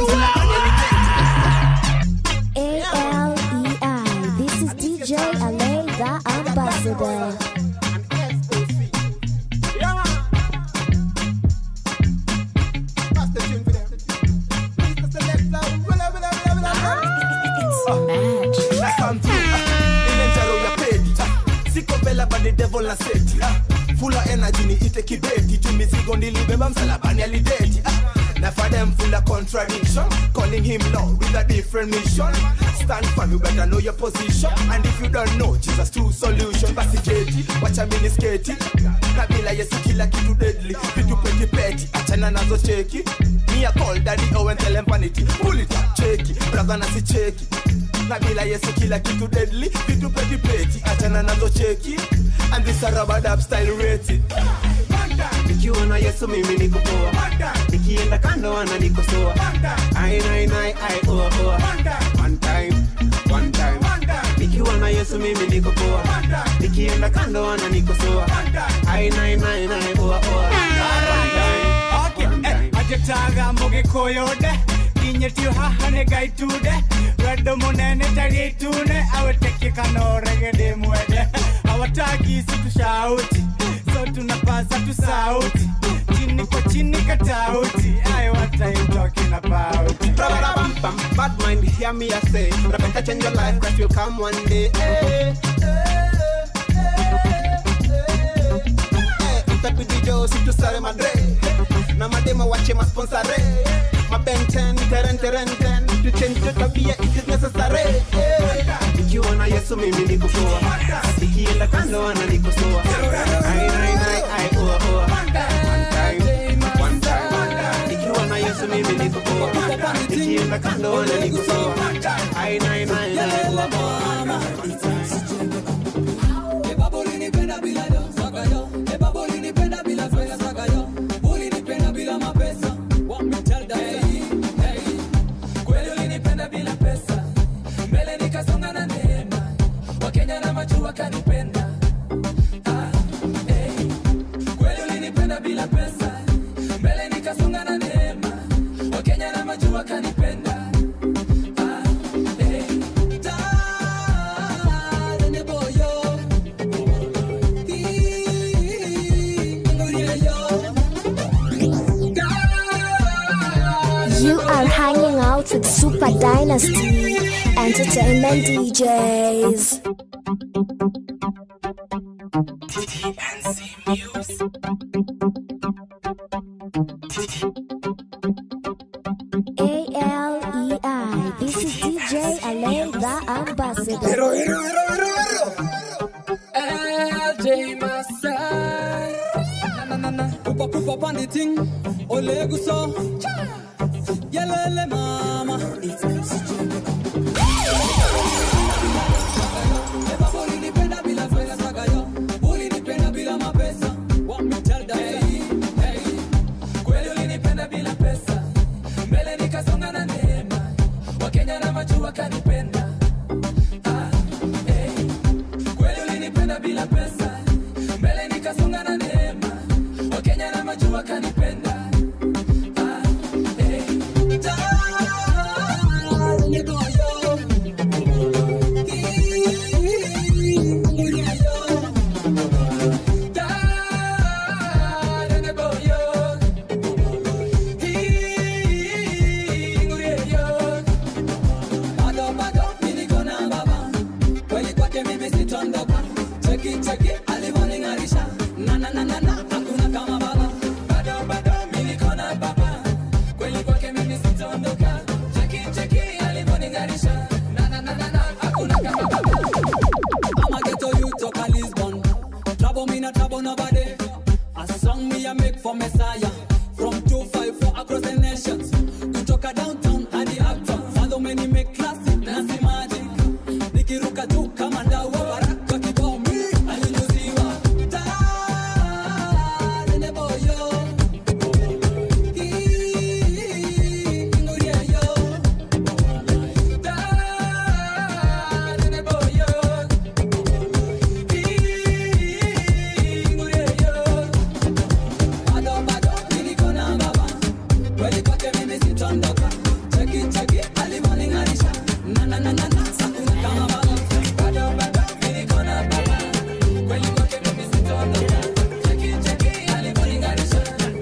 A-L-E-I. This is DJ Alay, the ambassador. Na come through. Ile njaro ya peni. Siko mbele but the devil na seti. Full of energy ni ite kibeti. Tu mizigo nilibeba msalabani alideti. Na for them full of contradiction. Calling him Lord with a different mission. Stand firm, you better know your position. And if you don't know, Jesus true solution. Basi keti, wacha mini sketi. Na bila Yesu kila kitu deadly. Vitu peti peti, achana nazo cheki. Me a call daddy Owen tell him vanity. Pull it up, cheki. Brother na si cheki. Na bila Yesu kila kitu deadly. Vitu peti peti, achana nazo cheki. And this a rubber dub style rated. nikiwa na yesu mimi niko poa nikienda kando ana nikosoa Ai, nai, nai, ai, oa, oa. One time, one time. nikiwa na yesu mimi niko poa nikienda kando ana nikosoa Ai, nai, nai, nai, oa, oa. ajetaga mugikoyode kinyetio haha nä ngai tude wendo må nene tari tune awetekikanoregede mwende awataki situsauti so tunapasa tu sauti chini kwa chini katauti ay what are you talking about Bam, bad mind, hear me I say. But better change your life, Christ will come one day. Hey, utapidi jo situsare madre na madema wache masponsare mabenten teren teren ten to change your tabia it is necessary nikiwa na yesu mimi niko poa nikienda kando ana nikosoa Ai, nai, nai, ai, oa, oa. One time, one time. nikiwa na yesu mimi niko poa nikienda kando ana nikosoa Ai, nai, nai, nai, oa, oa. ulinipenda bila do saka yo eba ulinipenda bila fedha saka yo ulinipenda bila mapesa want me tell that hey, hey. kweli ulinipenda bila pesa mbele nikasonga na neema wakenya na machu wakanipenda ah, hey. kweli ulinipenda bila pesa mbele nikasonga na neema wakenya na machu wakanipenda ah, hey. Darling boyo You are hanging out with Super Dynasty Entertainment DJs. A-L-E-I. This is DJ Alay, the ambassador. Hero, hero, hero, hero, hero. LJ Masai. Na na na na. Pupa pupa on the thing. Ole guso. Yelele mama. It's MC Eba ulinipenda bila fedha saka yo. Ulinipenda bila mapesa. Want me tell that hey, hey. Kweli ulinipenda bila pesa. na na na na na hakuna kama baba bado bado mimi niko na baba kweli kwake mimi sitaondoka cheki cheki alivyoning'arisha na na na na na hakuna kama baba I'ma get to you toka Lisbon trouble me not trouble nobody a song me a make for Messiah from 254 across the nations kutoka downtown hadi uptown follow me ni make classic dance magic nikiruka tu kama ndao baraka kibao mi alinyuziwa Tane boyo Inguria yo Tane boyo Inguria yo Bado bado niliko na baba Kweli kwake mimi sitondoka Cheki cheki alivyoning'arisha Na na na na na hakuna kama baba Bado bado niliko na baba Kweli kwake mimi sitondoka Cheki cheki alivyoning'arisha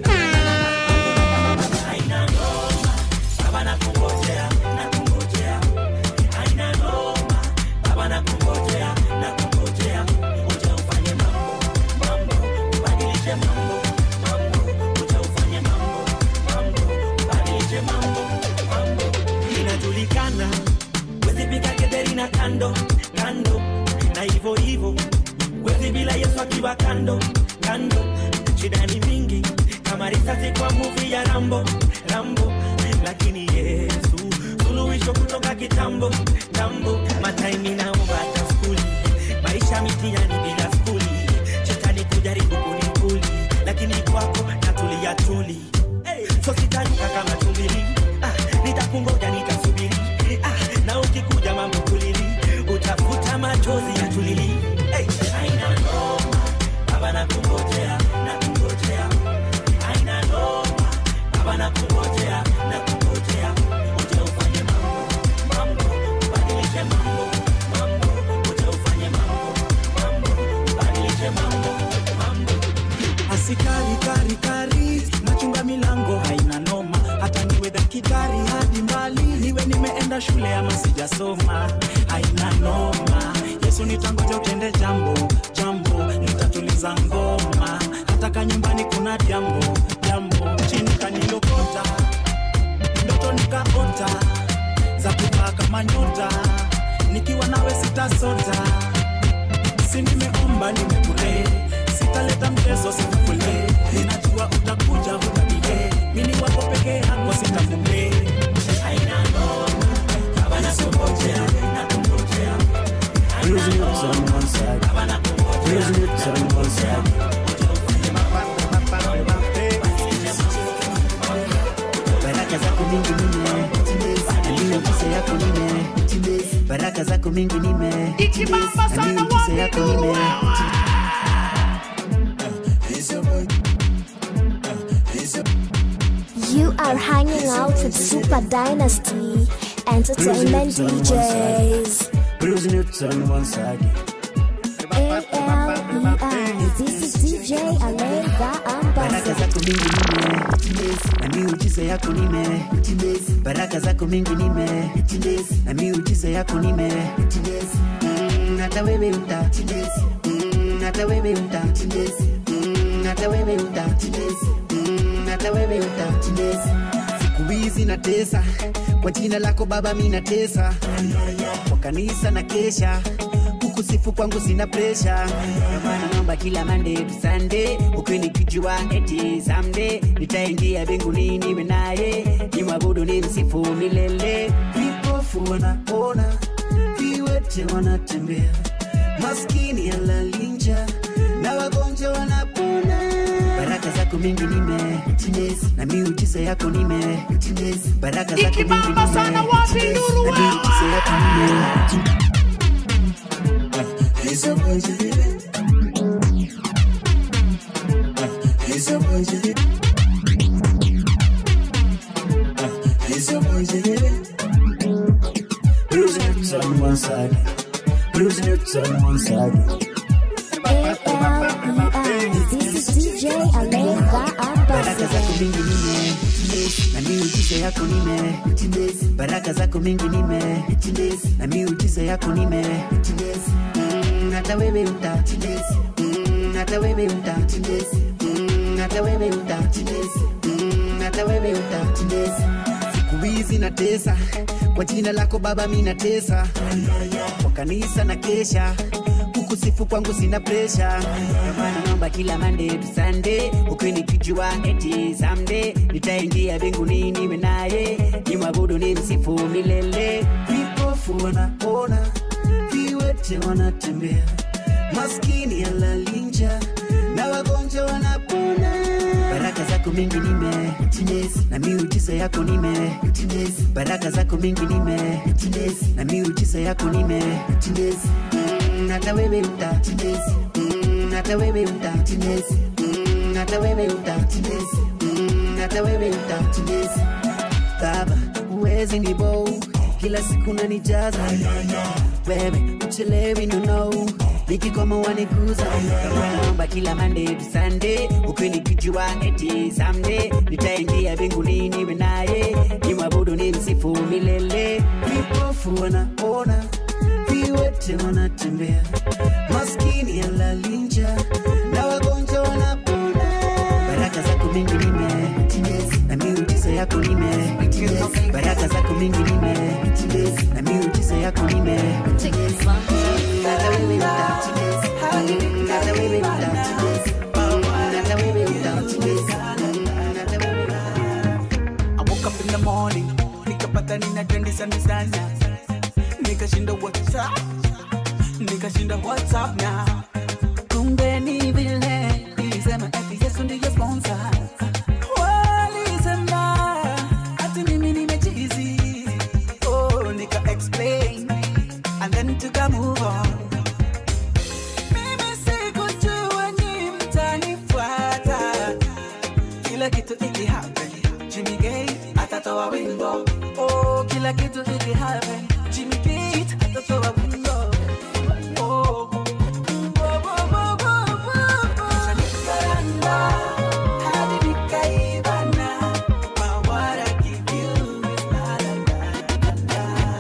Haina noma, baba nakungojea, nakungojea. Haina noma, baba nakungojea, nakungojea. Uje ufanye mambo, mambo, ubadilishe mambo, mambo. Uje ufanye mambo, mambo, ubadilishe mambo, mambo. Inajulikana, wezi piga kederi na kando, kando. Na hivyo hivyo, wezi bila Yesu akiwa kando, kando. Shida ni mingi kama risasi kwa movie ya Rambo, Rambo. Lakini Yesu suluhisho kutoka kitambo, tambo. Mataimi naomba hata skuli, maisha mitihani bila skuli. Shetani kujaribu kunikuli, lakini kwako natulia tuli. So sitaruka kama tumbili, ah, nitakungoja nitasubiri. Ah, na ukikuja mambo kulili, utafuta machozi ya tulili. Hey, haina noma, baba nakungojea, nakungojea. Haina noma, baba nakungojea, nakungojea. Uje ufanye mambo, mambo, ubadilishe mambo, mambo. Uje ufanye mambo, mambo, ubadilishe mambo, mambo. asikari kari kari nachunga milango haina noma hata niwe dakitari hadi mbali niwe nimeenda shule ama sijasoma haina noma yesu nitangoja utende jambo jambo nitatuliza ngoma hata ka nyumbani kuna jambo jambo chini kanilokota ndoto nikaota za kupaa kama nyota nikiwa nawe sitasota si nimeomba nimekule sitaleta mchezo sikukule ninajua utakuja utabile mini wako peke yako sitamule Losing it on one side. Losing it on one side. Baraka zako mingi nime Miujiza yako nime Baraka zako mingi nime Miujiza yako nime You are hanging out with Super Dynasty Entertainment DJs. Losing it on one side. A-L-E-I. This is DJ Ale the Baraka zako mingi nime na miujiza yako nime Baraka zako mingi nime na miujiza yako nime Mm, hata wewe uta Mm, hata wewe uta Mm, hata wewe uta Mm, hata wewe uta siku hizi natesa kwa jina lako baba mi natesa kwa kanisa na kesha kukusifu kwangu sina presha Ndio maana naomba kila Monday to Sunday ukiwa nikijua eti someday nitaingia mbinguni niwe naye nimwabudu ni msifu milele vipofu wanaona viwete wanatembea maskini alalinja na wagonjwa wanapona baraka zako mingi nime na miujiza yako nime baraka zako mingi nime na miujiza yako nime He's a boy, baby. He's a boy, baby. He's a boy, baby. Losing it on one side. Losing it on one side. A-L-E-I. This is DJ Ale the Baraka zako mingi nime na miujiza yako nime baraka zako mingi nime na miujiza yako nime Mm, hata wewe uta Mm, mm, hata wewe utatindezi mm, hata wewe utatindezi mm, hata wewe utatindezi siku hizi natesa kwa jina lako baba mi natesa kwa kanisa na kesha kukusifu kwangu sina presha maana naomba kila mande tu sande ukinikijua eti samde nitaingia mbinguni niwe naye nimwabudu ni msifu milele vipofu wanaona viwete wanatembea maskini alalinja na wagonjwa wanapona baraka zako mingi nime na miujiza yako nime baraka zako mingi nime na miujiza yako nime Mm, hata wewe uta Mm, hata wewe uta Mm, hata wewe uta Mm, hata wewe uta baba uwezi ni bow kila siku nanijaza wewe uchelewi no no nikikoma wanikuza naomba kila mande tu sande ukinikijua eti samde nitaingia mbinguni niwe naye nimwabudu ni msifu milele vipofu wanaona viwete wanatembea maskini alalinja na wagonjwa wanapona baraka zako mingi nime na miujiza yako nime baraka zako mingi nime na miujiza yako nime Hata wewe utatimiza. Hata wewe utatimiza. Hata wewe utatimiza. I woke up in the morning nikapata nina trendi sana sana nikashinda whatsapp nikashinda whatsapp na kumbe ni vile nilisema ati yesu ndiyo sponsor walisema ati mimi nimechizi oh nika explain and then tuka move on mimi sikujua ni mtanifuata kila kitu ili happen Jimmy Gate atatoa wimbo oh kila kitu ili happen Jimmy Gate atatoa wimbo oh hadi nikaibana but what I give you is la la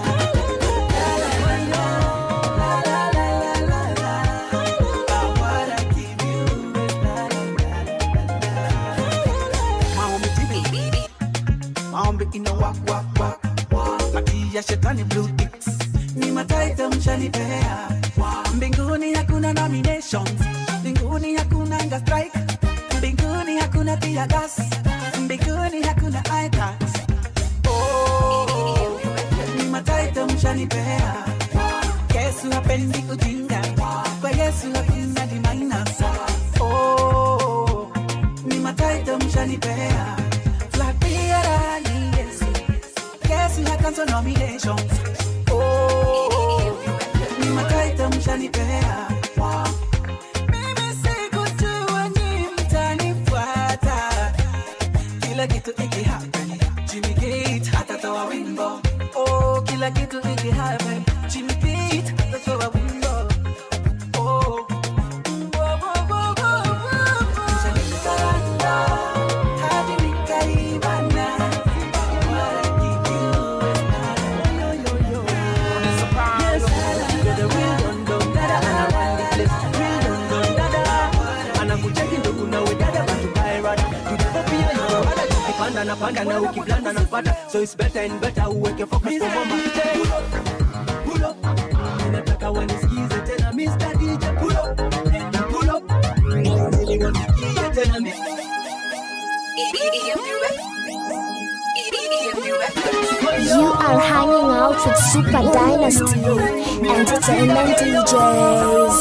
maombi TV maombi ina wak wak wak matia shetani blue ticks ni mataita mshanipea mbinguni hakuna nominations mbinguni hakuna nga strike mbinguni hakuna tia gas mbinguni hakuna icons oh ni mataita mshanipea yesu hapendi ujinga kwa yesu hakuna diminus oh ni mataita mshanipea flag bearer ni yesu yesu hakanzo nominations oh ni mataita mshanipea mimi sikujua ni mtanifuata kila kitu ikihappen Jimmy Gate atatoa wimbo oh kila kitu ikihappen Jimmy Gate atatoa wimbo oh hadi nikaibana Panda na panda na ukiblanda na pata so it's better and better uweke focus kwa mama pull up pull up nataka wanisikize tena Mr DJ pull up pull up ili wanisikize tena Mr You are hanging out with Super Dynasty Entertainment DJs.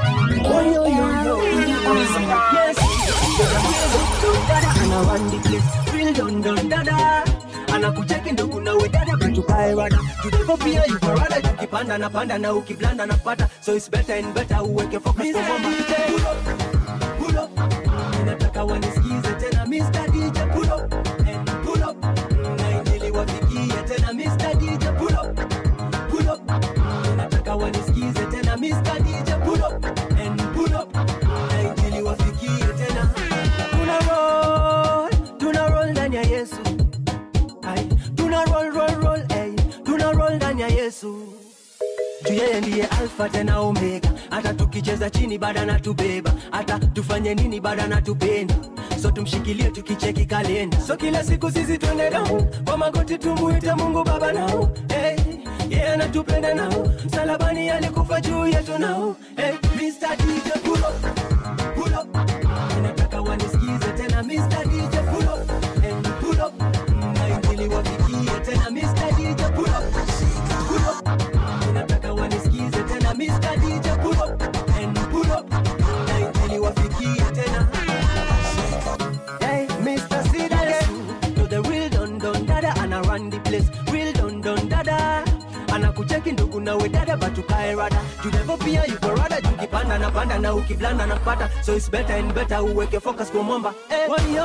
anawandi place real don don dada anakucheki ndo kuna wedada katukae rada tulipo pia yuko rada tukipanda na panda na ukiblanda na pata so it's better and better uweke focus kwa mama pull up pull up nataka wanisikize tena Mr DJ pull up and pull up na injili wafikie tena Mr DJ pull up pull up nataka wanisikize tena Mr DJ pull up and pull up na injili wafikie tena tuna roll tuna roll ndani ya Yesu Ai, tuna roll roll roll ey tuna roll ndani ya Yesu juu yeye ndiye alfa tena omega hata tukicheza chini bada na tubeba hata tufanye nini bada na tupenda so tumshikilie tukicheki kalenda so kila siku sisi twende nao kwa magoti tumuite mungu baba nao hey, yeye anatupenda nao msalabani alikufa juu yetu nao hey, Mr. DJ pull up, pull up. nataka wanisikize tena Mr. DJ pull up, and pull up. na injili wafikie tena Mr. DJ pull up, pull up. nataka wanisikize tena Mr. DJ pull up, and pull up. na injili wafikie tena Hey, Mr. Sidade, to the real don don dada, ana run the place. Real don don dada, anakucheki ndugu nawe dada, but ukae rada. Judevo pia yuko rada, jukipanda na panda na ukiblanda na pata, so it's better and better uweke focus kwa mwamba. Hey, wayo,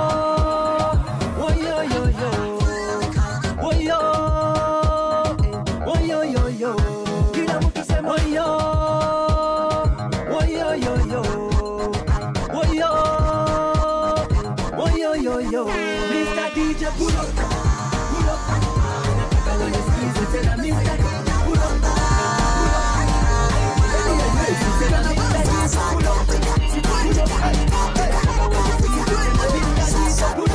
wayo yo yo, wayo, eh, wayo yo yo. Kila mtu sema wayo, wayo yo yo, wayo. Oh yo yo yo, Mr. DJ pull up, pull up. Nataka wanisikize tena Mr. DJ pull up, pull up. Tena Mr. DJ pull up, pull up. Nataka wanisikize tena Mr. DJ pull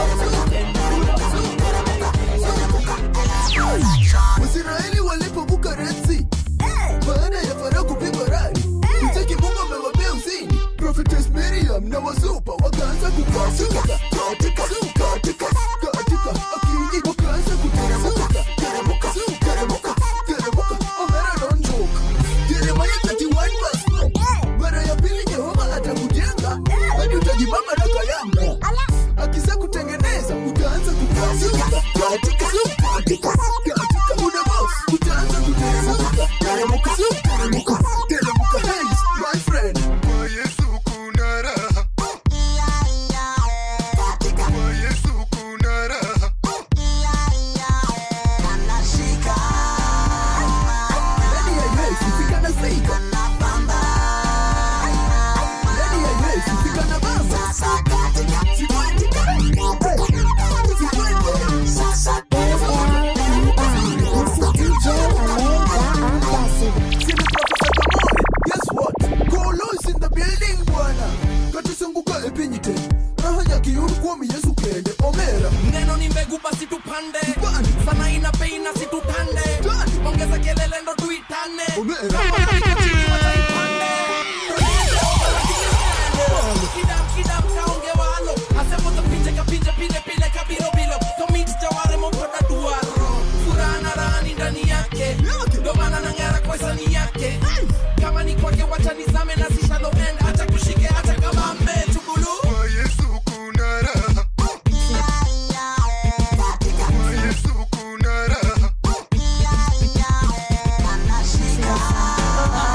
up, pull up. Waisraeli walipovuka Red Sea baada ya Farao kupigwa radi, mteki Mungu amewapea usini. Prophetess Miriam na wasupa wakaanza kukatika katika katika katika akiji wakaanza kuteremuka teremuka teremuka teremuka. Omera don't joke. Jeremiah 31 verse 4. Mara ya pili Jehova atakujenga hadi utajibamba na kayamba. Akisa kutengeneza utaanza kukatika katika katika katika una boss utaanza kuteremuka teremuka teremuka teremuka. Hey, my friend. Kwa Yesu kuna raha. Kwa Yesu kuna raha. Ndani ya Yesu fika na sika. Ndani ya Yesu fika na bamba. Guess what? Kolo is in the building bwana. Katisunguka epinyite. Raha ya kiuni kwami Yesu kende. Omera. neno ni mbegu basi tupande sana ina bei na situtande ongeza kelele ndo tuitane Wapika chini wataipande. Kidam, kidam, kaonge walo. Asemo to pinje kapinje, pile, pile, kabilo, bilo. Komiti jaware mokoda duaro. Furaha na raha ni ndani yake ndo maana nang'ara kwa hisani yake kama ni kwake wacha nizame na si shallow end acha kushike hata kama ametugulu Kwa Yesu kuna raha. Kwa Yesu kuna raha.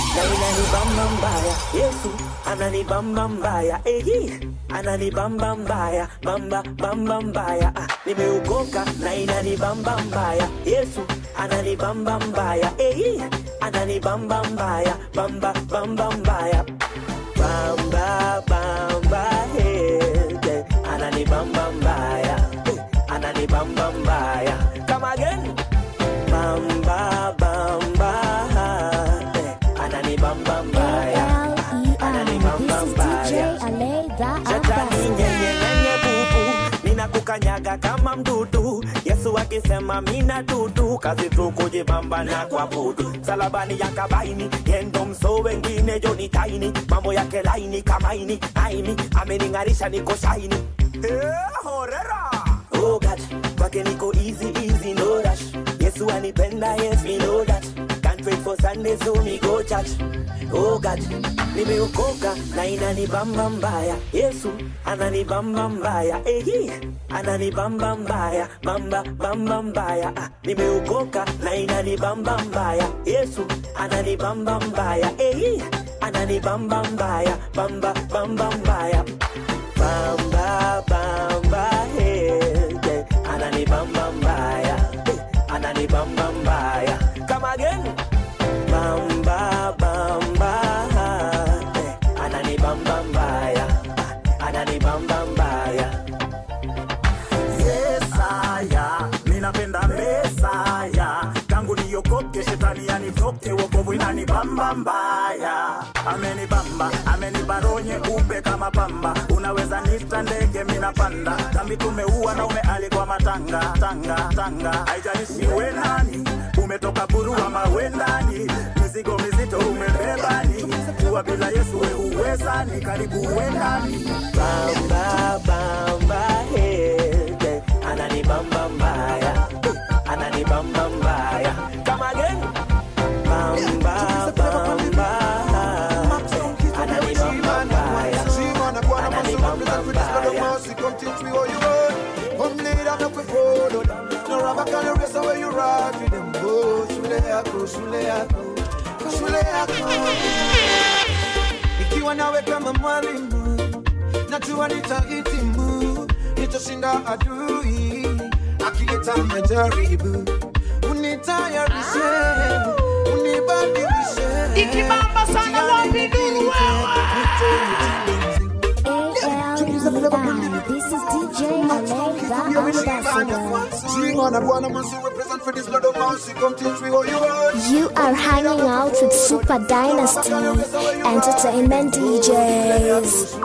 na inanibamba mbaya yesu ananibamba mbaya ehi ananibamba mbaya bamba bamba mbaya ah, nimeukoka na inanibamba mbaya yesu ananibamba mbaya ehi ananibamba mbaya bamba bamba mbaya bamba bamba hey, ananibamba mbaya eh, ananibamba mbaya come again bamba bamba eh, ananibamba mbaya ananibamba mbaya Shetani nyenye nyenye bubu ninakukanyaga kama mdudu yesu akisema mina dudu kazi tu kujibamba na kwa budu salabani yakabaini yendo mso wengine joni taini mambo yake laini kamaini aini amening'arisha niko shaini Eh, horera oh God, kwake niko easy easy no rush yesu anipenda yes we know that can't wait for sunday so me go church oh God, nimeokoka na inanibamba mbaya yesu ananibamba mbaya ehi ananibamba mbaya bamba bamba mbaya ah, nimeokoka na inanibamba mbaya yesu ananibamba mbaya ehi ananibamba mbaya bamba bamba mbaya bamba bamba hey, yeah. ananibamba mbaya eh, ananibamba mbaya come again bamba bamba eh, ananibamba mbaya ah, ananibamba mbaya Yesaya, ninapenda Mesaya, tangu niokoke shetani anitoke, wokovu inanibamba mbaya. Amenibamba, amenipa roho nyeupe kama pamba, unaweza nita ndege minapanda, dhambi tumeua na umealikwa matanga tanga tanga, haijalishi we nani, umetoka buru ama we ndani, mizigo mizito umebebani, kuwa bila Yesu we uwezani, karibu we ndani bamba bamba hey, yeah. ananibamba mbaya eh, ananibamba mbaya come again bamba bamba eh, ananibamba mbaya ananibamba mbaya Come teach me how you run. Come lead and make we follow. No rubber can erase the way you ride with them. Go, shule yako, shule yako, shule yako. Ikiwa nawe kama mwalimu, najua nitahitimu, nitashinda adui akileta majaribu. Unitayarishe, unibadilishe. Ikibamba sana wapi nduru This is DJ Alay, the ambassador. Sing on and Bwana Masi represent for this Lord of Mercy. Come teach me how you run. You are hanging out with Super Dynasty Entertainment DJs.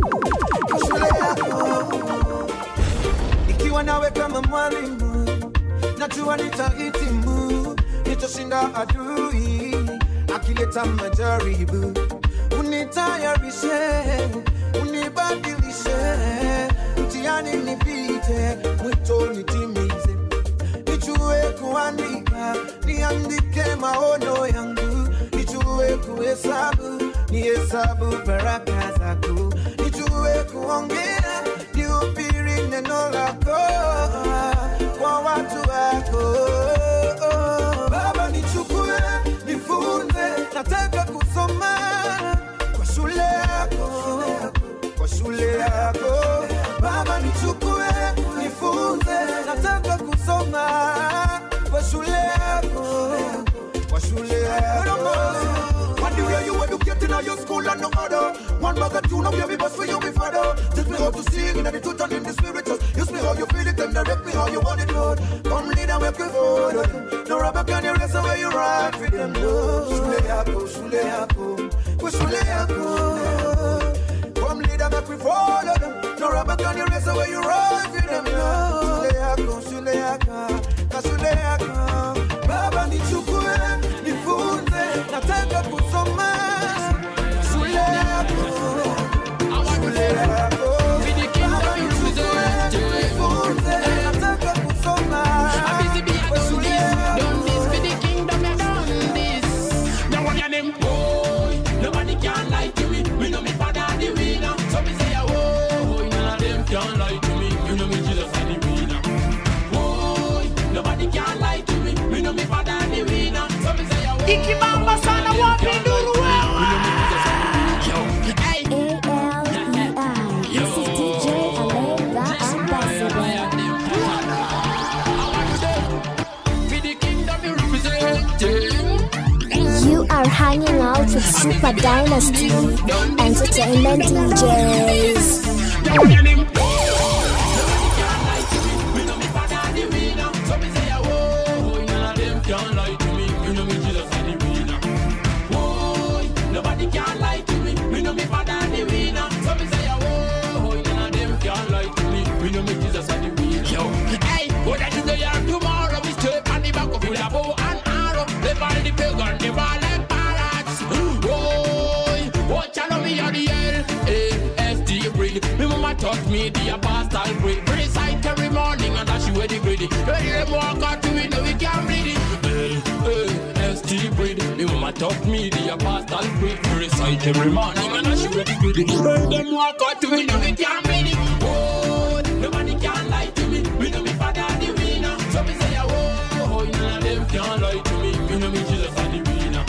Ikiwa nawe kama mwalimu, najua nitahitimu, nitashinda adui akileta majaribu. Unitayarishe, unibadilishe, mtihani nipite, mwito nitimize, nijue kuandika, niandike maono yangu, nijue kuhesabu, nihesabu baraka zako, nijue kuongea, nihubiri neno lako kwa watu wako. Baba nichukue, nifunze, nataka kusoma kwa shule yako, kwa shule yako. Baba nichukue, nifunze, nataka kusoma kwa shule yako, kwa shule yako. One the way you educating at your school and no other. One bag of tuna, we have best for you, me father. Teach me how to sing in the truth and in the spirit. Just use me how you feel it and direct me how you want it, Lord. Come lead and make me forward. No rubber can erase the way you ride with them, Lord. Shule yako, shule yako, kwa shule yako. Come lead and make me forward. No rubber can erase the way you ride with them, Lord. Shule yako, shule yako, kwa shule yako. Baba nichukue, nifunze, nataka kusoma. Shule yako, shule yako. Baba nichukue, nifunze, nataka kusoma. Kwa shule yako. Nobody can lie to me. We know me father the winner. So me say, oh, none of them can lie to me. You know me Jesus are the winner. Oh, nobody can lie to me. We know me father the winner. So me say, oh, Ikibamba sana wapi nduru Super Dynasty Entertainment DJs. Can't lie to me, you know me Jesus and the winner. Whoa, nobody can lie to me, me know me father and the winner. So me say, whoa, none of them can lie to me, me know me Jesus and the winner. Yo, hey, what I do today and tomorrow, we step on the back of with a bow and arrow. They find the pagan, they fall like parrots. Whoa, watch out me on the L, A, S, D, breed. Me mama taught me the apostle breed. Recite every morning and dash you where the greedy. Ready them walk out to it, now we can't bleed it. ST breed. Me mama taught me the apostle breed. Recite every morning and I should ready to it. Let them walk out to me, now we can't bleed it. Oh, nobody can lie to me. We know me father the winner. So me say, oh, oh, none of them can lie to me. Me know me Jesus and the winner.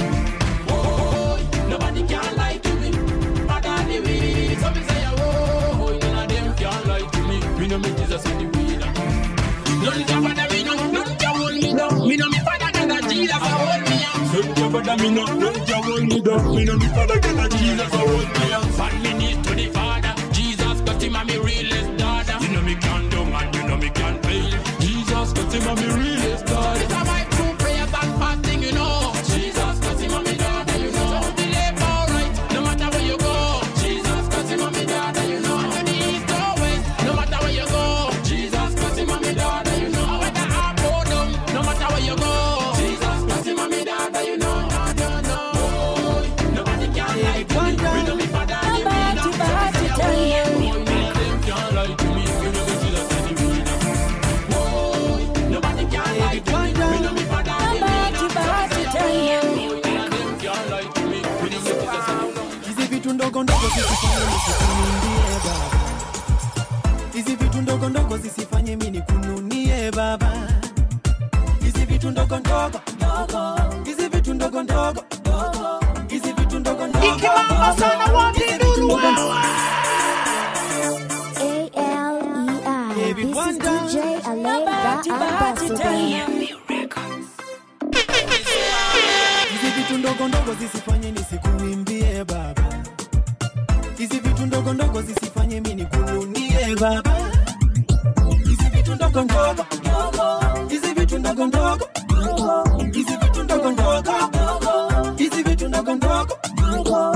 Oh, nobody can lie to me. Father the winner. So me say, oh, oh, none of them can lie to me. Me know me Jesus and the winner. None can bother me no, none can hold me down. Me know me father than a Jesus, I hold me up. None can bother me no, none can hold me down. Me know me father than a Jesus, I hold me up. Fan me knees to the Father, Jesus, cause him a me realest daughter. You know me can do man, you know me can fail. Jesus, cause him a me realest daughter. This a my true prayers and fasting, you know. Jesus, cause him a me daughter, you know. So believe alright, no matter where you go. Jesus, cause him a me daughter, you know. To the east or west, no matter where you go. Jesus, cause him a me daughter, you know. Whether up or down, no matter where you go. Jesus, cause him a me daughter, you know. You know. Nobody can lie to me. We know me father, the winner. So me say, oh, none of them can lie to me. We know me Jesus and the winner. Oh, nobody can lie to me. We know me father, the winner. So me say, oh, none of them can lie to me. We know me Jesus and the winner. hizi vitu ndogo ndogo zisifanye nisikununie baba hizi vitu ndogo ndogo zisifanye mi nikununie baba hizi vitu ndogo ndogo ndogo hizi vitu ndogo ndogo ndogo hizi vitu ndogo ndogo Ikimama sana wote Hizi vitu ndogo ndogo. A-L-E-I. This is DJ Alay the Ambassador. hizi vitu ndogo ndogo zisifanye nisikuimbie baba hizi vitu ndogo ndogo zisifanye mi nikununie baba hizi vitu ndogo ndogo ndogo hizi vitu ndogo ndogo ndogo hizi vitu ndogo ndogo ndogo hizi vitu ndogo ndogo ndogo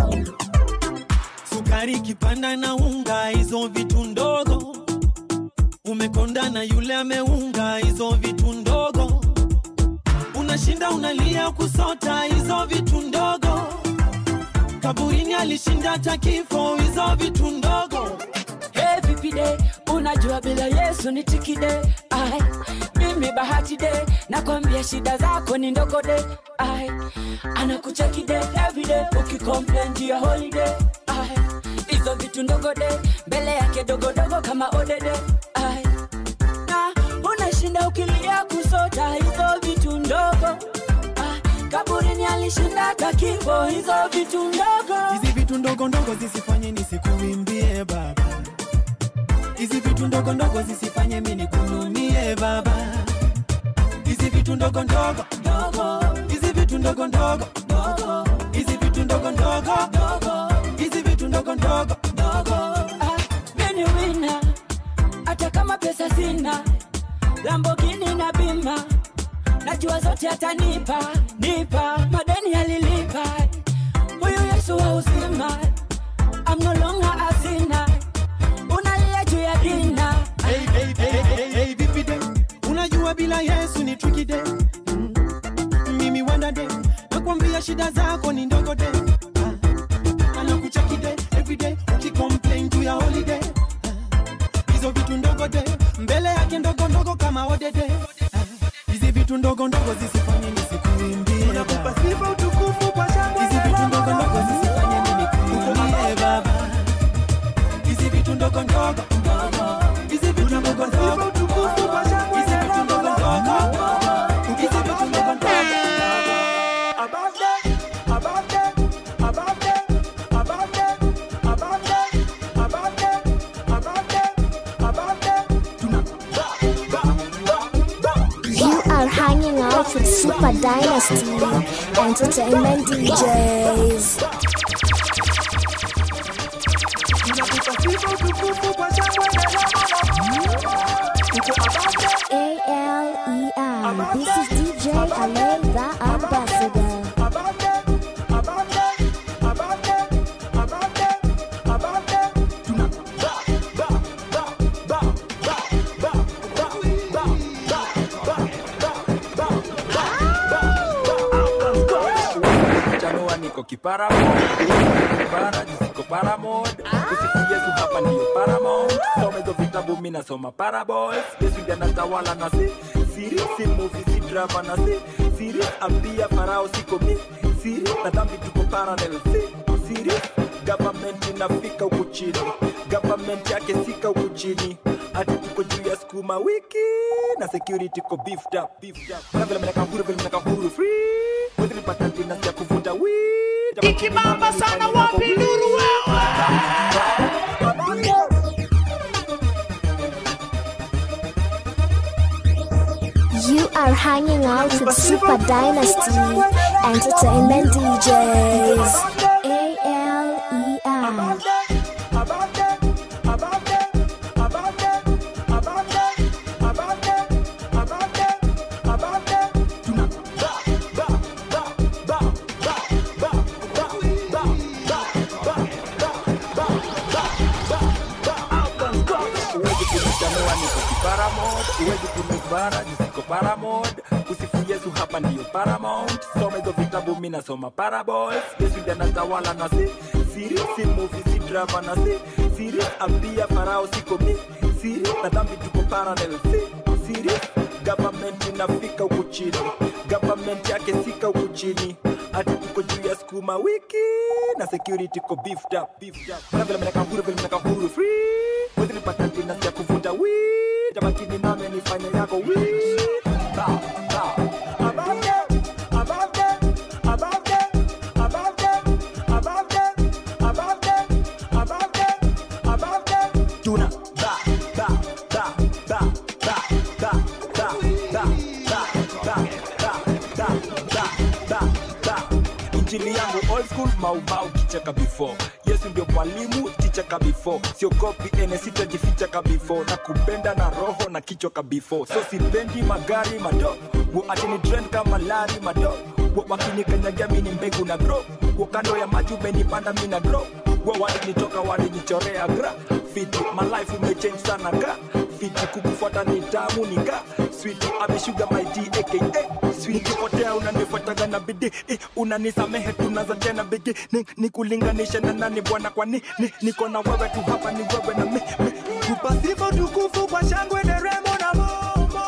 sukari kipanda na unga hizo vitu ndogo umekonda na yule ameunga hizo vitu ndogo unashinda unalia kusota hizo vitu ndogo kaburini alishinda hata kifo hizo vitu ndogo Hey, vipi de unajua bila yesu ni tikide ai mimi bahati de nakwambia shida zako ni ndogo de ai anakucheki de everyday ukicomplain juu ya holiday ai hizo vitu ndogo de mbele yake dogodogo kama odede ai na unashinda ukilia kusota hizo vitu ndogo ai kaburini alishinda hata kifo hizo vitu ndogo hizi vitu ndogo ndogo zisifanye nisikuimbie baba hizi vitu ndogo ndogo zisifanye mi nikununie baba hizi vitu ndogo ndogo ndogo hizi vitu ndogo ndogo ndogo hizi vitu ndogo ndogo ndogo hizi vitu ndogo ndogo ndogo mini wina hata kama pesa sina lambogini na bima najua zote atanipa nipa madeni alilipa huyu yesu wa uzima I'm no longer a sinner unalia juu ya dina hey, hey, hey, hey, hey, vipi de unajua bila yesu ni tricky de Mm. mimi wanda de nakwambia shida zako ni ndogo de Ah. anakucheki de everyday ukicomplain juu ya holiday Ah. hizo vitu ndogo de mbele yake ndogo ndogo kama odede Ah. hizi vitu ndogo ndogo zisifanye nisikuimbie unakupa sifa utukufu kwa shangwe hizi vitu ndogo ndogo zisifanye mimi nikuimbie baba hizi vitu ndogo ndogo hizi vitu ndogo ndogo hizi vitu ndogo ndogo hizi vitu ndogo ndogo Above them, above them, above them, above them, above them, above them, above them, above them. You are hanging out out with Super Dynasty Entertainment DJs. A-L-E-I. This is DJ Ale, the ambassador. chanua niko kipara para jisiko paramod usifu yesu hapa ndiyo paramount soma hizo vitabu mi nasoma parables yesu ndiye anatawala na si siri si movie si drama na si siri ambia farao siko mi siri na dhambi tuko parallel si siri government inafika huku chini government yake sika huku chini hati tuko juu ya skuma wiki na security ko beefed up beefed up Kuna vile mnaka huru vile mnaka huru free Wezi nipata dina ya kuvuta weed Ikibamba sana wapi nuru wewe You are hanging out with Super Dynasty Entertainment DJs. A-L-E-I. Uwezi kunichanua niko kiparamod Uwezi kunivara jisiko paramod Usifu Yesu hapa ndiyo paramount Soma hizo vitabu mi nasoma parables Yesu ndiye anatawala na si Siri si movie si drama na si Siri ambia farao siko mi Siri na dhambi tuko parallel si Siri government inafika huku chini Government yake sika huku chini hati tuko juu ya skuma wiki na security ko beefed up beefed up Kuna vile mnaka huru vile mnaka huru free Wezi nipata dina ya kuvuta weed Lakini nami nifanye yako weed Bow, bow. Tuna ba ba ba ba ba ba ba ba ba ba ba ba ba ba ba injili yangu old school maubau kichaka before yesu ndio mwalimu tichaka before siogopi ene sitajifichaka before na kupenda na roho na kichwa before so sipendi magari mado wo atini trend kama lari mado wo wakinikanyagia mini mbegu na grow wo kando ya maji umenipanda mi na grow wo walinitoka walinichorea gra fiti my life umechange sana ka fiti kukufuata ni tamu ni ka switi ameshuga maiti aka switi potea unanifuataga na bidii eh, unanisamehe tunaza tena bigi ni, ni kulinganisha na nani bwana kwani ni, niko na wewe tu hapa ni wewe na mi, mi. Kupa sifa utukufu kwa shangwe nderemo na mombo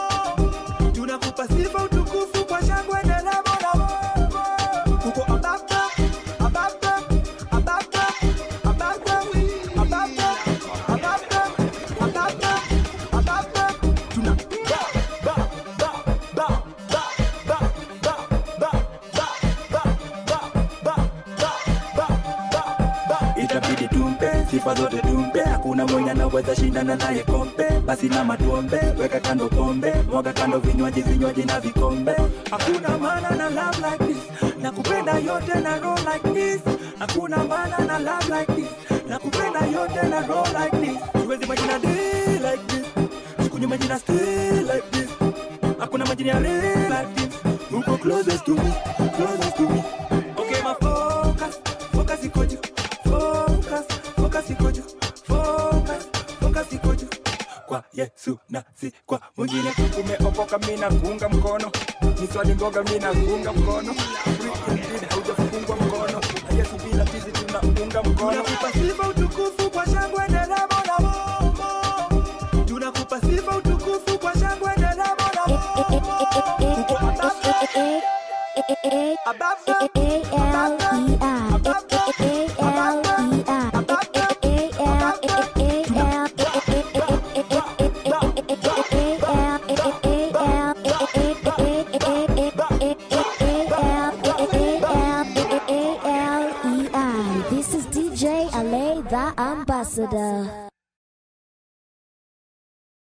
Tunakupa sifa utukufu kwa shangwe nderemo na mombo Uko ababa, ababa, ababa, ababa, ababa, ababa, ababa, ababa Tuna ba ba ba ba ba ba ba ba ba ba ba ba ba ba ba ba itabidi tumpe sifa zote tumpe hakuna mwenye anaweza shindana naye kompe basi na matuombe weka kando pombe mwaga kando vinywaji vinywaji na vikombe Hakuna maana na love like this Nakupenda yote na roll like this Hakuna maana na love like this Nakupenda yote na roll like this Siwezi majina day like this Sikunywa majina stay like this Hakuna majina ya real like this Uko closest to me, closest to me Okay my focus, focus iko juu Focus, focus iko juu Focus, focus iko juu kwa yesu na si kwa mwingine umeokoka mina kuunga mkono ni swali mboga mina kuunga mkono Free indeed, haujafungwa mkono na yesu bila tizi tunaunga mkono Tunakupa sifa utukufu kwa shangwe nderemo na mombo Tunakupa sifa utukufu kwa shangwe nderemo na mombo Uko This is DJ Ale, the ambassador.